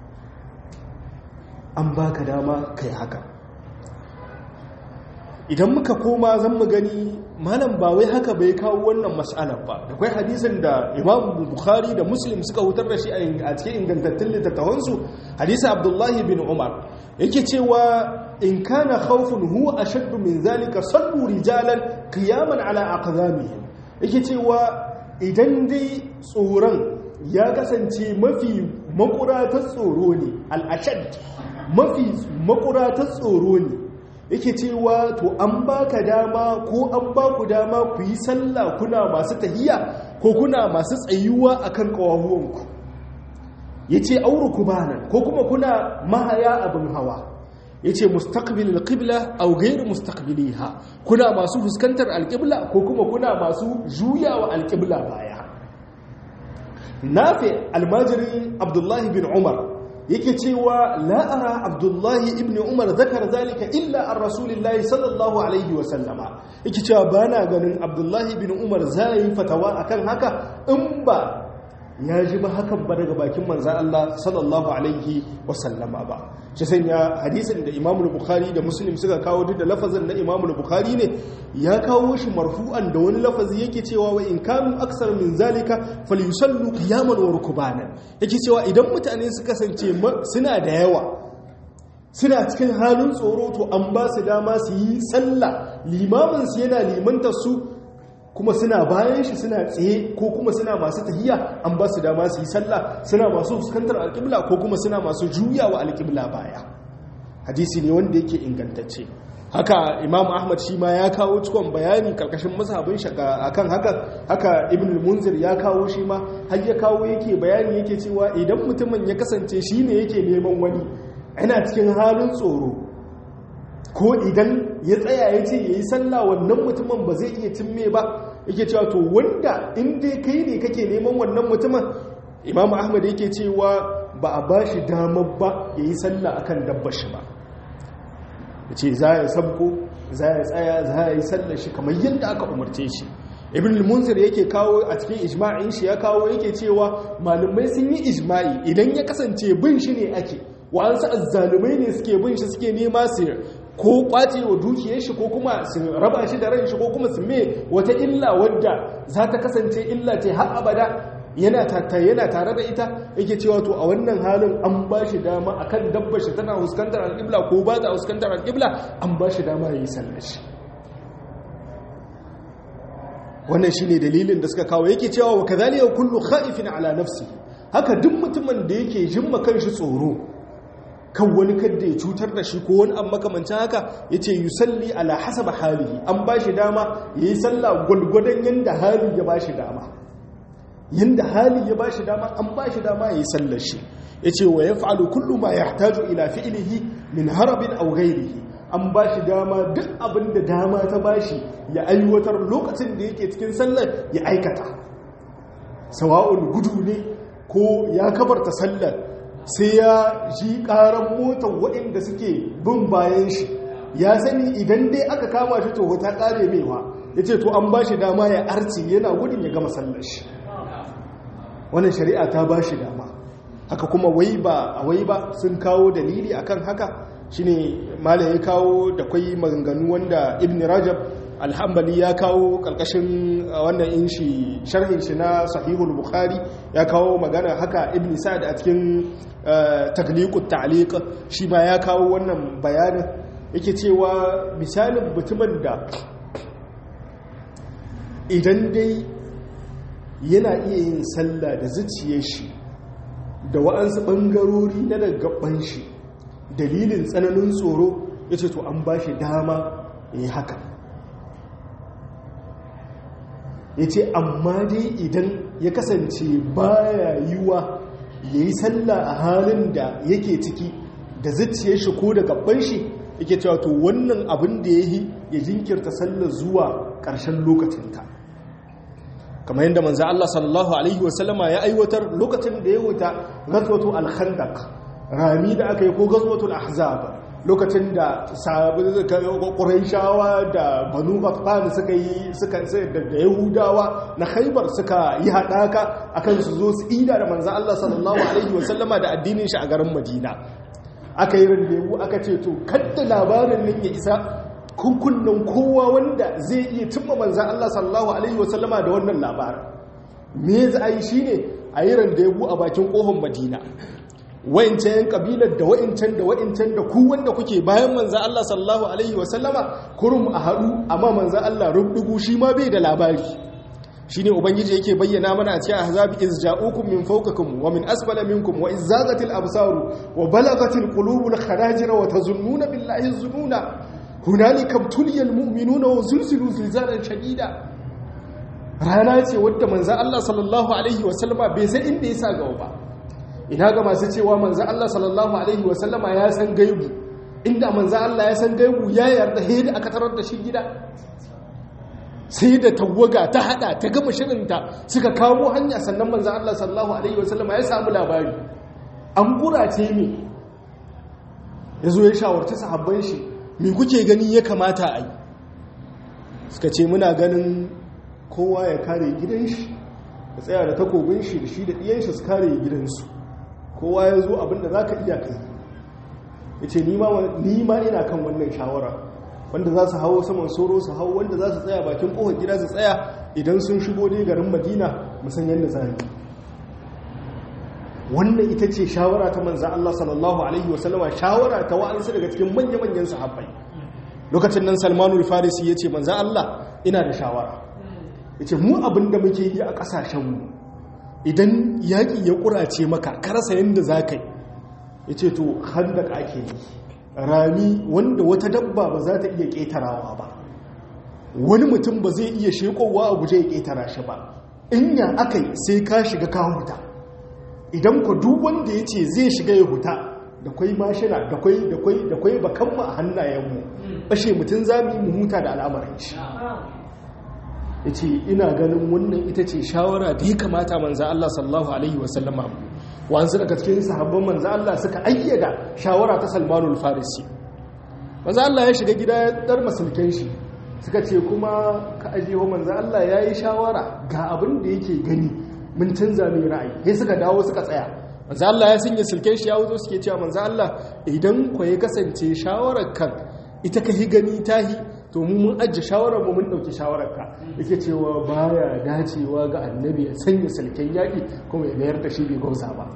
an baka dama kai haka idan muka koma zan mu gani malam ba wai haka bai kawo wannan mas'alar ba da kwai hadisin da imam bukhari da muslim suka hutar da shi a cikin ingantattun littattafansu hadisi abdullahi bin umar yake cewa in kana khawfun huwa ashaddu min zalika sallu rijalan qiyaman ala aqdamihim yake cewa idan dai tsoron ya kasance mafi makuratar tsoro ne al-ashad mafi makuratar tsoro ne yake cewa to an baka dama ko an baku dama ku yi sallah kuna masu tahiya ko kuna masu tsayuwa akan kawahuwanku yace auru kubanan ko kuma kuna mahaya abin hawa yace mustaqbil alqibla aw ghayr mustaqbiliha kuna masu fuskantar alqibla ko kuma kuna masu juyawa alqibla baya nafi almajiri abdullahi bin umar yake cewa la'ara abdullahi ibn umar zakar zalika illa an rasulillahi sallallahu alaihi wasallama yake cewa ba na ganin abdullahi ibn umar zai fatawa akan haka in ba ya ji ba hakan ba daga bakin manzan Allah sallallahu alaihi wasallama ba shi sanya hadisin da imamul bukhari da muslim suka kawo duk da lafazin na imamul bukhari ne ya kawo shi marfu'an da wani lafazi yake cewa wa in kanu aksar min zalika falyusallu qiyaman wa rukbanan yake cewa idan mutane suka kasance suna da yawa suna cikin halin tsoro to an ba su dama su yi sallah limamin su yana limanta su kuma suna bayan shi suna tsaye ko kuma suna masu tahiya an ba su dama su yi sallah suna masu fuskantar alƙibla ko kuma suna masu juyawa alƙibla baya hadisi ne wanda yake ingantacce haka imam ahmad shi ma ya kawo cikon bayani karkashin mazhabin shaka akan haka haka ibn munzir ya kawo shi ma har ya kawo yake bayani yake cewa idan mutumin ya kasance shi ne yake neman wani yana cikin halin tsoro ko idan ya tsaya ya ce ya yi sallah wannan mutumin ba zai iya cimme ba yake cewa to wanda in dai kai ne kake neman wannan mutumin imam ahmad yake cewa ba a ba shi damar ba ya yi sallah akan dabbar shi ba ya ce za ya sabko za ya tsaya za ya yi sallar shi kamar yadda aka umarce shi ibn al-munzir yake kawo a cikin ijma'in shi ya kawo yake cewa malumai sun yi ijma'i idan ya kasance bin shi ne ake wa'ansu azzalumai ne suke bin shi suke nema su ko kwace wa dukiyar shi ko kuma su raba shi da ran shi ko kuma su me wata illa wadda za ta kasance illa ce har abada yana yana tare da ita yake cewa to a wannan halin an ba shi dama akan dabbar shi tana huskantar alƙibla ko ba ta huskantar alƙibla an ba shi dama ya yi sallar shi wannan shi ne dalilin da suka kawo yake cewa wa kazalika kullu khaifin ala nafsi haka duk mutumin da yake jimma kanshi tsoro kan wani kadda ya cutar da shi ko wani an makamancin haka ya ce yi salli ala hasaba halihi an ba shi dama ya yi sallah gwalgwadon yadda hali ya ba shi dama yadda hali ya ba shi dama an ba shi dama ya yi sallar shi ya ce wa ya fa'alu kullum ma ya taju ila fi'ilihi min harabin au gairihi an ba shi dama duk abin da dama ta ba shi ya aiwatar lokacin da yake cikin sallar ya aikata sawa'un gudu ne ko ya kabarta sallar sai ya ji karan motar waɗanda suke bin bayan shi ya sani idan dai aka kama shi toho ta ƙare mewa ya ce to an ba shi dama ya arci yana gudun ya gama sallar shi wannan shari'a ta ba shi dama haka kuma wai ba a wai ba sun kawo dalili akan haka shine malam ya kawo da kwai maganganu wanda ibn rajab alhambali ya kawo karkashin wannan inshi sharhin shi na sahihul bukhari ya kawo magana haka ibn sa'ad a cikin tagliqut ta'liq shi ma ya kawo wannan bayanin yake cewa misalin mutumin da idan dai yana iya yin sallah da zuciyar shi da wa'ansu bangarori na daga shi dalilin tsananin tsoro yace to an ba shi dama yi haka ya ce amma dai idan ya kasance baya yiwa ya yi sallah a halin da yake ciki da zuciyar shi ko da gaban shi yake cewa to wannan abin da ya yi ya jinkirta sallar zuwa ƙarshen lokacinta kamar yadda manzo Allah sallallahu alaihi wasallama ya aiwatar lokacin da ya wuta gazwatu al-khandaq rami da aka yi ko gazwatul ahzab lokacin da ƙuraishawa da banu batfani suka yi suka da yahudawa na haibar suka yi haɗaka akan su zo su ida da manzan Allah sallallahu Alaihi wasallama da addinin shi a garin madina aka yi randewu aka ce to kadda labarin nan ya isa kunkunnan kowa wanda zai iya cimma manzan Allah sallallahu Alaihi wasallama da wannan labarin me za a yi shi ne a yi randewu a bakin ƙohon madina wa'incan yan kabilar da wa'incan da wa'incan da ku wanda kuke bayan manzan Allah sallallahu alaihi wasallama kurum a haɗu amma manzan Allah rubdugu shi ma bai da labari shi ne ubangiji yake bayyana mana a cikin ahzabi iz ja'ukum min fawqikum wa min asfala minkum wa iz zagatil absaru wa balagatil qulubul khanajir wa tazunnuna billahi zununa hunalika tuliyal mu'minuna wa zulzilu zilzalan shadida rana ce wadda manzan Allah sallallahu alaihi wasallama bai san inda ya sa gaba ba ina ga masu cewa manzan Allah sallallahu Alaihi wasallama ya san gaibu inda manzan Allah ya san gaibu ya yarda hedi aka tarar da shi gida sai da tawaga ta hada ta gama shirinta suka kawo hanya sannan manzan Allah sallallahu Alaihi wasallama ya samu labari an burace ne ya zo ya shawarci sahabban shi mai kuke gani ya kamata a yi suka ce muna ganin kowa ya kare gidan shi ya tsaya da takobin shi da shi da ɗiyan shi su kare gidansu kowa ya zo abinda za ka iya kai ya ce nima ina kan wannan shawara wanda za su hawo saman soro su hau wanda za su tsaya bakin kohon gida su tsaya idan sun shigo dai garin madina musan yadda za yi wannan ita ce shawara ta manzan Allah sallallahu Alaihi wasallama shawara ta wa'ansu daga cikin manya-manyan sahabbai lokacin nan salmanul farisi ya ce manzan Allah ina da shawara yace mu abin da muke yi a kasashenmu idan yaƙi ya ƙurace maka ka rasa yadda za ka yi yace to handak ake yi rami wanda wata dabba ba za ta iya ƙetarawa ba wani mutum ba zai iya shekowa a guje ya ƙetara shi ba in ya aka yi sai ka shiga ka huta idan ku duk wanda ya ce zai shiga ya huta da kwai mashina da kwai da kwai da kwai bakanmu a hannayenmu bashe mutum za mu yi mu huta da al'amarin shi ya ce ina ganin wannan ita ce shawara da ya kamata manza Allah sallallahu alaihi wasallama wanzu daga cikin sahabban manza Allah suka ayyada shawara ta salmanul farisi manza Allah ya shiga gida ya dar masulken shi suka ce kuma ka ajiye manza Allah ya yi shawara ga abin da yake gani mun canza mai ra'ayi sai suka dawo suka tsaya manzo Allah ya sanya silken shi ya wuzo suke cewa manzo Allah idan ku ya kasance shawarar kan ita ka hi gani tahi to mu mun ajje shawarar mu mun dauki shawarar ka yake cewa baya dacewa ga annabi ya sanya silken yaki kuma ya mayar da shi bai gausa ba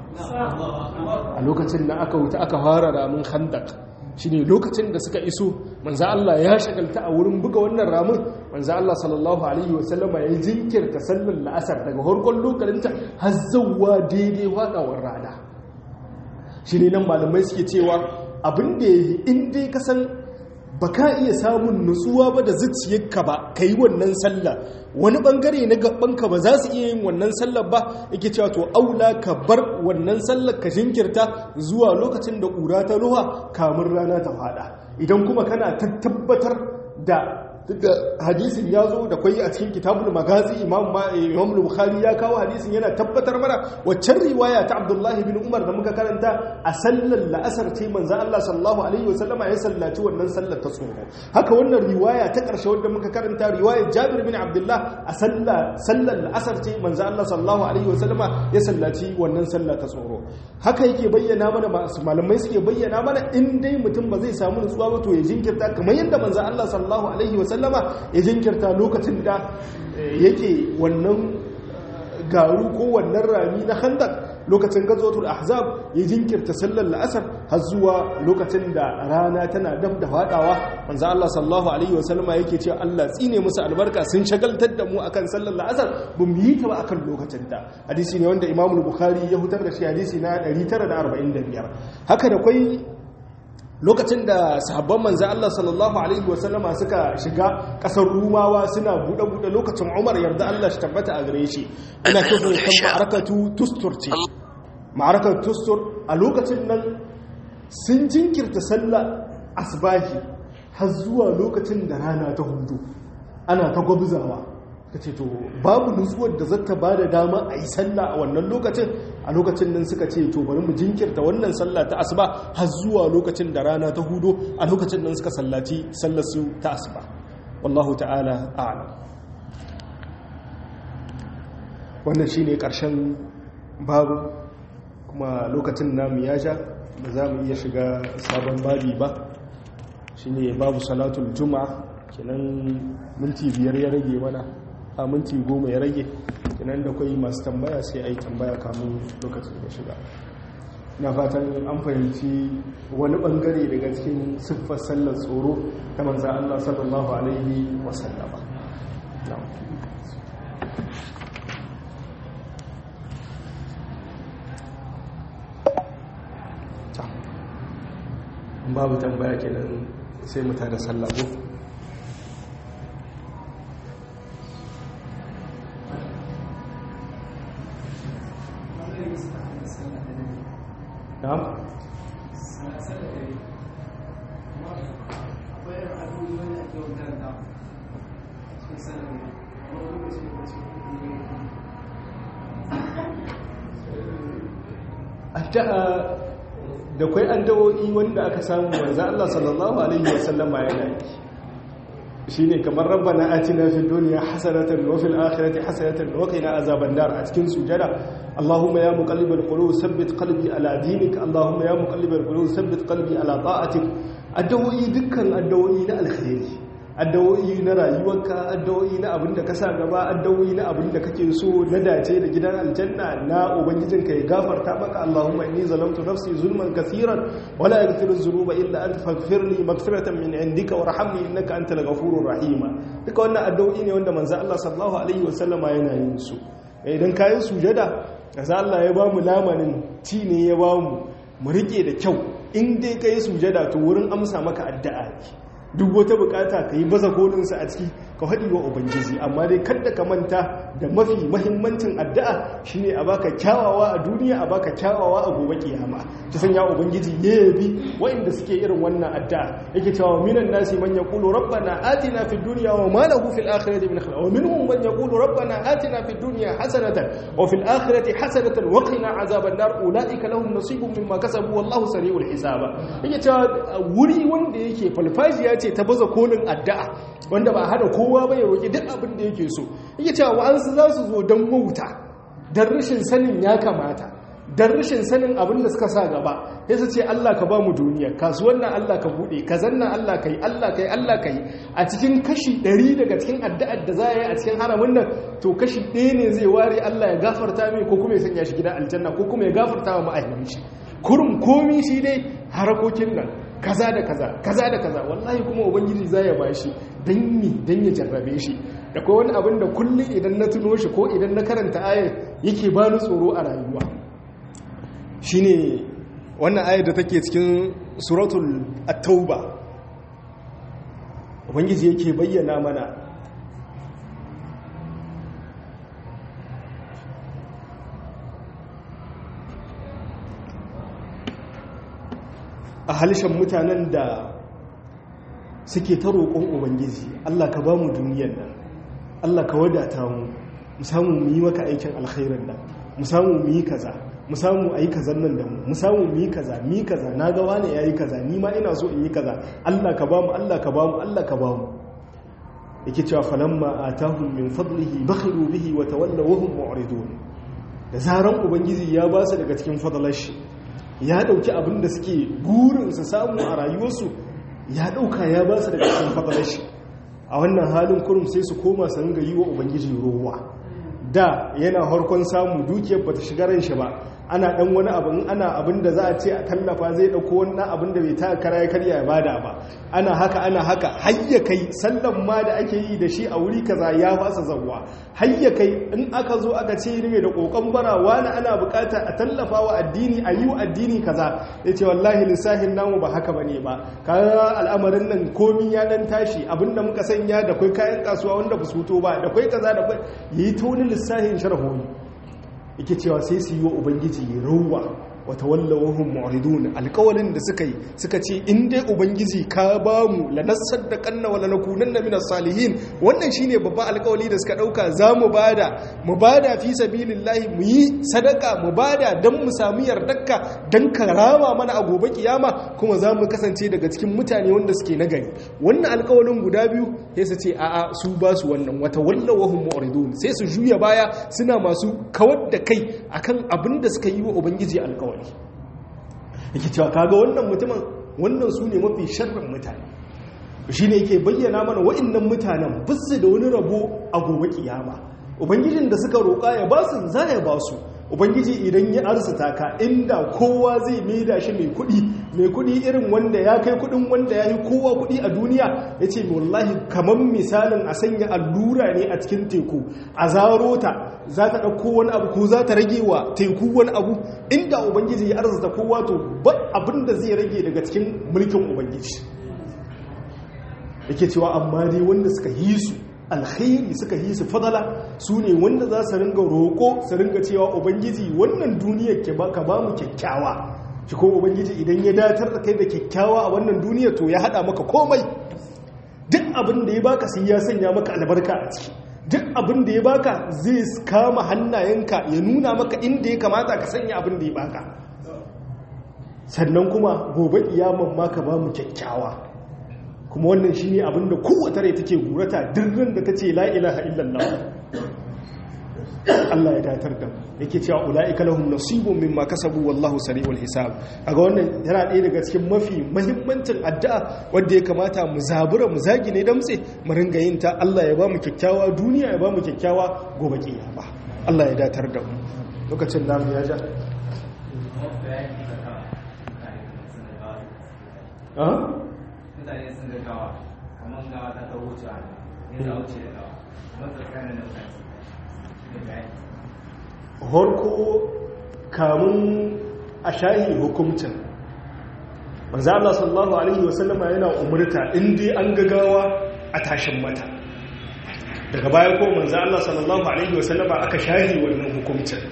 a lokacin da aka wuta aka fara ramin khandaq shine lokacin da suka iso manzo Allah ya shagalta a wurin buga wannan ramin manzo Allah sallallahu alaihi wasallama ya jinkirta sallar la'asar daga harkon lokacinta har zawwa daidai wadawar rana shine nan malamai suke cewa abin da yayi in dai ka san baka iya samun nutsuwa ba da zuciyarka ba kai wannan sallah wani bangare na gabanka ba za su iya yin wannan sallar ba yake cewa to aula ka bar wannan sallar ka jinkirta zuwa lokacin da ƙura ta ruwa kamun rana ta fada idan kuma kana ta tabbatar da da hadisin ya zo da kwai a cikin kitabul magazi imam imam bukhari ya kawo hadisin yana tabbatar mana waccan riwaya ta abdullahi bin umar da muka karanta a sallar la'asar ce manzo Allah sallallahu alaihi wasallama ya sallaci wannan sallar ta tsoro haka wannan riwaya ta karshe wanda muka karanta riwayar jabir bin abdullah a sallar sallar la'asar ce manzo Allah sallallahu alaihi wasallama ya sallaci wannan sallar ta tsoro haka yake bayyana mana malamai suke bayyana mana in dai mutum ba zai samu nutsuwa ba to ya jinkirta kamar yadda manzo Allah sallallahu alaihi wasallama sallama ya jinkirta lokacin da yake wannan garu ko wannan rami na handak lokacin gazotul ahzab ya jinkirta sallar la'asar har zuwa lokacin da rana tana dab da fadawa manzo Allah sallallahu alaihi wa sallama yake cewa Allah tsine musu albarka sun shagaltar da mu akan sallar la'asar ba mu yi ta ba akan lokacin ta hadisi ne wanda Imam Bukhari ya hutar da shi hadisi na 945 haka da kwai lokacin da sahabban manzan Allah sallallahu Alaihi wasallama suka shiga ƙasar rumawa suna buɗe-buɗe lokacin umar yarda Allah shi tabbata a gare shi ina kifin kan ma'arakatu tustur ce ma'arakar tustur a lokacin nan sun jinkirta sallah asbahi har zuwa lokacin da rana ta hudu ana ta gwabzawa ka ce to babu nutsuwar da zata ba da dama a yi sallah a wannan lokacin a lokacin nan suka ce to bari mu jinkirta wannan sallah ta asuba har zuwa lokacin da rana ta hudo a lokacin nan suka sallaci sallar su ta asuba wallahu ta'ala a'lam wannan shine karshen babu kuma lokacin namu ya sha ba za mu iya shiga sabon babi ba shine babu salatul juma'a kenan minti biyar ya rage mana a minti goma ya rage kenan da kwai masu tambaya sai a yi tambaya kamun lokacin da shiga na fatan an fahimci wani bangare daga cikin siffar sallar tsoro ta manza Allah sallallahu alaihi wasallama babu tambaya kenan sai mu tada sallah ko na'am addu'a da kwai addu'o'i wanda aka samu manzo Allah sallallahu alaihi wasallama yana yi shine kamar rabbana atina fid dunya hasanatan wa fil akhirati hasanatan wa qina azaban nar a cikin sujada allahumma ya muqallibal qulub thabbit qalbi ala dinik allahumma ya muqallibal qulub thabbit qalbi ala ta'atik addu'o'i dukkan addu'o'i na alkhairi addawoyi na rayuwarka addawoyi na abin da ka sa gaba addawoyi na abin da kake so na dace da gidan aljanna na ubangijinka ya gafarta maka Allahumma inni zalamtu nafsi zulman kaseeran wala yaghfiru dhunuba illa anta faghfirli maghfiratan min indika warhamni innaka antal ghafurur rahima duka wannan addawoyi ne wanda manzo Allah sallallahu alaihi wasallama yana yin su idan kayi sujada manzo Allah ya ba mu lamanin ci ne ya ba mu mu rike da kyau in dai kayi sujada to wurin amsa maka addu'a ne duk wata bukata ka yi baza kolinsa a ciki ka haɗi wa ubangiji amma dai kadda ka manta da mafi mahimmancin addu'a shine a baka kyawawa a duniya a baka kyawawa a gobe kiyama ta sanya ubangiji ya yabi waɗanda suke irin wannan addu'a yake cewa minan nasi man yaqulu rabbana atina fid dunya wa ma lahu fil akhirati min khalaq wa minhum man yaqulu rabbana atina fid dunya hasanatan wa fil akhirati hasanatan wa qina azaban nar ulaika lahum nasibun mimma kasabu wallahu sari'ul hisaba yake cewa wuri wanda yake falfajiya ce ta baza kolin addu'a wanda ba hada kowa ba ya roƙi duk abin da yake so yake cewa wa'ansu za su zo don wauta don rashin sanin ya kamata don rashin sanin abin da suka sa gaba ya su ce Allah ka ba mu duniya kasuwan nan Allah ka buɗe ka zanna Allah ka yi Allah ka yi Allah ka yi a cikin kashi ɗari daga cikin addu'ar da za a yi a cikin haramin nan to kashi ɗaya ne zai ware Allah ya gafarta mai ko kuma ya sanya shi gidan aljanna ko kuma ya gafarta wa ma'aikatan shi kurum komi shi dai harakokin nan kaza da kaza kaza da kaza wallahi kuma ubangiji za ya bashi dan mi dan ya jarrabe shi da kai wani abin da kullum idan na tuno shi ko idan na karanta ayar yake ba ni tsoro a rayuwa shine wannan ayar da take cikin suratul at-tauba ubangiji yake bayyana mana a halishan mutanen da suke ta roƙon ubangiji Allah ka ba mu duniyar nan Allah ka wadata mu mu samu mu yi maka aikin alkhairin nan mu samu mu yi kaza mu samu a yi kazan nan da mu mu samu mu yi kaza mu yi kaza na ga wani ya yi kaza ni ma ina so in yi kaza Allah ka ba mu Allah ka ba mu Allah ka ba mu yake cewa falamma atahum min fadlihi bakhilu bihi wa tawallaw wa hum mu'ridun da zaran ubangiji ya ba su daga cikin fadlar shi ya dauki abin da suke burin su samu a rayuwarsu ya dauka ya ba su daga cikin fadalar shi a wannan halin kurum sai su koma su ringa yi wa ubangiji rowa da yana harkon samu dukiyar bata shiga ran shi ba ana dan wani abin ana abin da za a ce a tallafa zai dauko wannan abin da bai ta kara ya karya ya bada ba ana haka ana haka hayya kai sallan ma da ake yi da shi a wuri kaza ya fasa zawwa hayya kai in aka zo aka ce ne da kokon bara wani ana bukata a tallafa wa addini a yi wa addini kaza ya ce wallahi lissahin namu ba haka bane ba kaga al'amarin nan komi ya dan tashi abinda muka sanya da kai kayan kasuwa wanda ba su fito ba da kai kaza da kai yayi ta wani lissahin sharhoni yake cewa sai su yi wa ubangiji rauwa wata wallawahun mu'ridun alkawalin da suka yi suka ce in dai ubangiji ka ba mu lanassar da kanna wala nakunan na minas salihin wannan shine babban alkawali da suka dauka za mu bada mu bada fi sabilillahi mu yi sadaka mu bada dan mu samu yardarka dan karama mana a gobe kiyama kuma za mu kasance daga cikin mutane wanda suke nagari wannan alkawalin guda biyu sai su ce a'a su ba su wannan wata wallawahum mu'ridun sai su juya baya suna masu kawar da kai akan abin da suka yi wa ubangiji alkawali yake cewa kaga wannan mutumin wannan su ne mafi sharrin mutane shi ne yake bayyana mana wa'annan mutanen bisu da wani rabo a gobe kiyama ubangijin da suka roƙa ya ba su za ya ba su ubangiji idan ya arzuta ka inda kowa zai maida shi mai kuɗi mai kuɗi irin wanda ya kai kuɗin wanda ya yi kowa kuɗi a duniya ya ce wallahi kamar misalin a sanya allura ne a cikin teku a zaro ta za ta ɗauko wani abu ko za ta rage wa teku wani abu inda ubangiji ya arzuta kowa to ba abin da zai rage daga cikin mulkin ubangiji yake cewa amma dai wanda suka yi su alkhairi suka yi su fadala su ne wanda za su ringa roƙo su ringa cewa ubangiji wannan duniyar ka ba mu kyakkyawa shi ko ubangiji idan ya datar da kai da kyakkyawa a wannan duniyar to ya haɗa maka komai duk abin da ya baka sai ya sanya maka albarka a ciki duk abin da ya baka zai kama hannayenka ya nuna maka inda ya kamata ka sanya abin da ya baka sannan kuma gobe iyaman ma ka ba mu kyakkyawa kuma wannan shi ne abinda kowace rai take gurata dirrin da ta ce la'ilaha illallah Allah ya datar da yake cewa ulaika lahum nasibun mimma kasabu wallahu sari'ul hisab kaga wannan yana ɗaya daga cikin mafi muhimmancin addu'a wanda ya kamata mu zabura mu zagi ne damtse mu ringa yin ta Allah ya ba mu kyakkyawa duniya ya ba mu kyakkyawa gobe kiyama Allah ya datar da mu lokacin namu ya ja mutane sun ga gawa kamar gawa ta ta wuce a ne ta wuce da gawa kuma tsakanin da mutane ne bayani horko kamun a shahi hukumcin manzo Allah sallallahu alaihi wasallama yana umurta in dai an gagawa a tashin mata daga baya ko manzo Allah sallallahu alaihi wasallama aka shahi wannan hukumcin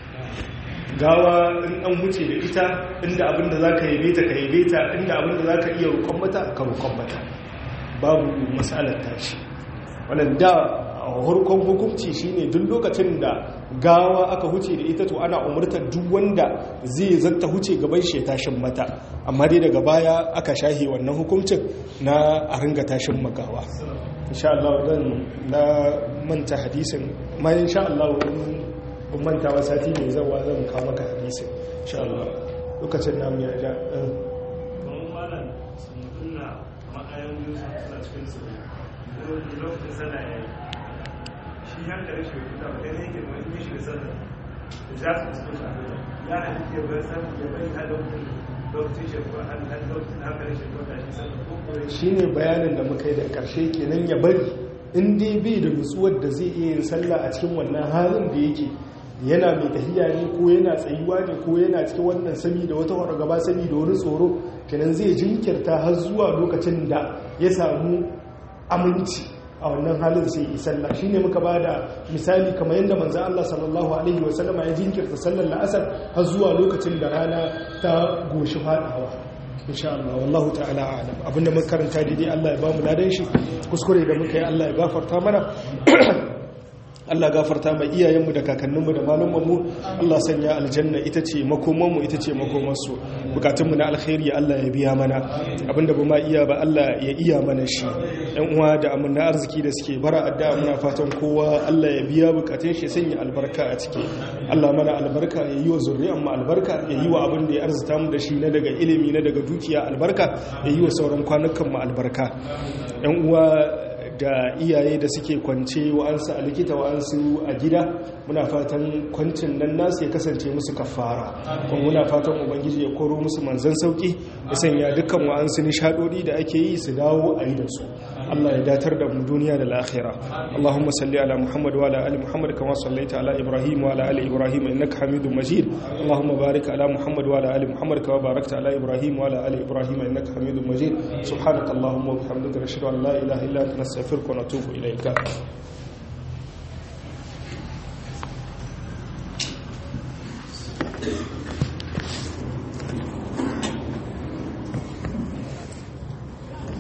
gawa in an huce da ita inda abinda zaka yabe ta ka yabe ta inda abinda zaka iya rukon mata ka rukon mata babu mas'alar tashi wannan da harkon hukunci shine duk lokacin da gawa aka huce da ita to ana umurtar duk wanda zai zanta huce gaban shi tashin mata amma dai daga baya aka shahe wannan hukuncin na a ringa tashin magawa insha Allah dan na manta hadisin ma insha Allah ban manta wa sati mai zawa zan kawo maka hadisin insha Allah lokacin namu ya ja don malam sun tunna ma'ayan biyu suna cikin su lokacin sana ya yi shi hankali shi fita ba gani yake mai yi shi da sana da za su fuskanci abin ya halitta ya bai samu ya bai hada mutum lokacin shi ko an hada lokacin hankali shi ko da shi sana ko kore shi ne bayanin da muka yi da ƙarshe kenan ya bari in dai bai da nutsuwar da zai iya yin sallah a cikin wannan halin da yake yana mai tahiya ne ko yana tsayuwa ne ko yana cikin wannan sami da wata wata gaba sami da wani tsoro kenan zai jinkirta har zuwa lokacin da ya samu aminci a wannan halin sai yi sallah shine muka ba da misali kamar yadda manzo Allah sallallahu alaihi wasallam ya jinkirta sallar la'asar har zuwa lokacin da rana ta goshi fadawa insha Allah wallahu ta'ala a'lam abinda muka karanta daidai Allah ya ba mu ladan shi kuskure da muka yi Allah ya gafarta mana Allah gafarta mai iyayenmu da kakanninmu da malumanmu Allah sanya aljanna ita ce makomanmu ita ce makomansu bukatunmu na alkhairi Allah ya biya mana abinda ba ma iya ba Allah ya iya mana shi yan uwa da amina arziki da suke bara addu'a muna fatan kowa Allah ya biya bukatun shi sanya albarka a ciki Allah mana albarka ya yi wa zuriyar mu albarka ya yi wa abin da ya arzuta mu da shi na daga ilimi na daga dukiya albarka ya yi wa sauran kwanukan mu albarka yan uwa da iyaye da suke kwance wa'ansu a likita wa'ansu a gida muna fatan kwancin nan nasu ya kasance musu kafara kuma muna fatan ubangiji ya koro musu manzan sauki ya sanya dukkan wa'ansu nishadodi da ake yi su dawo a yi da su Allah ya datar da mu duniya da lahira Allahumma salli ala Muhammad wa ala ali Muhammad kama sallaita ala Ibrahim wa ala ali Ibrahim innaka Hamidum Majid Allahumma barik ala Muhammad wa ala ali Muhammad kama barakta ala Ibrahim wa ala ali Ibrahim innaka Hamidum Majid subhanakallahumma wa bihamdika nashhadu an la ilaha illa anta nastaghfiruka wa natubu ilayka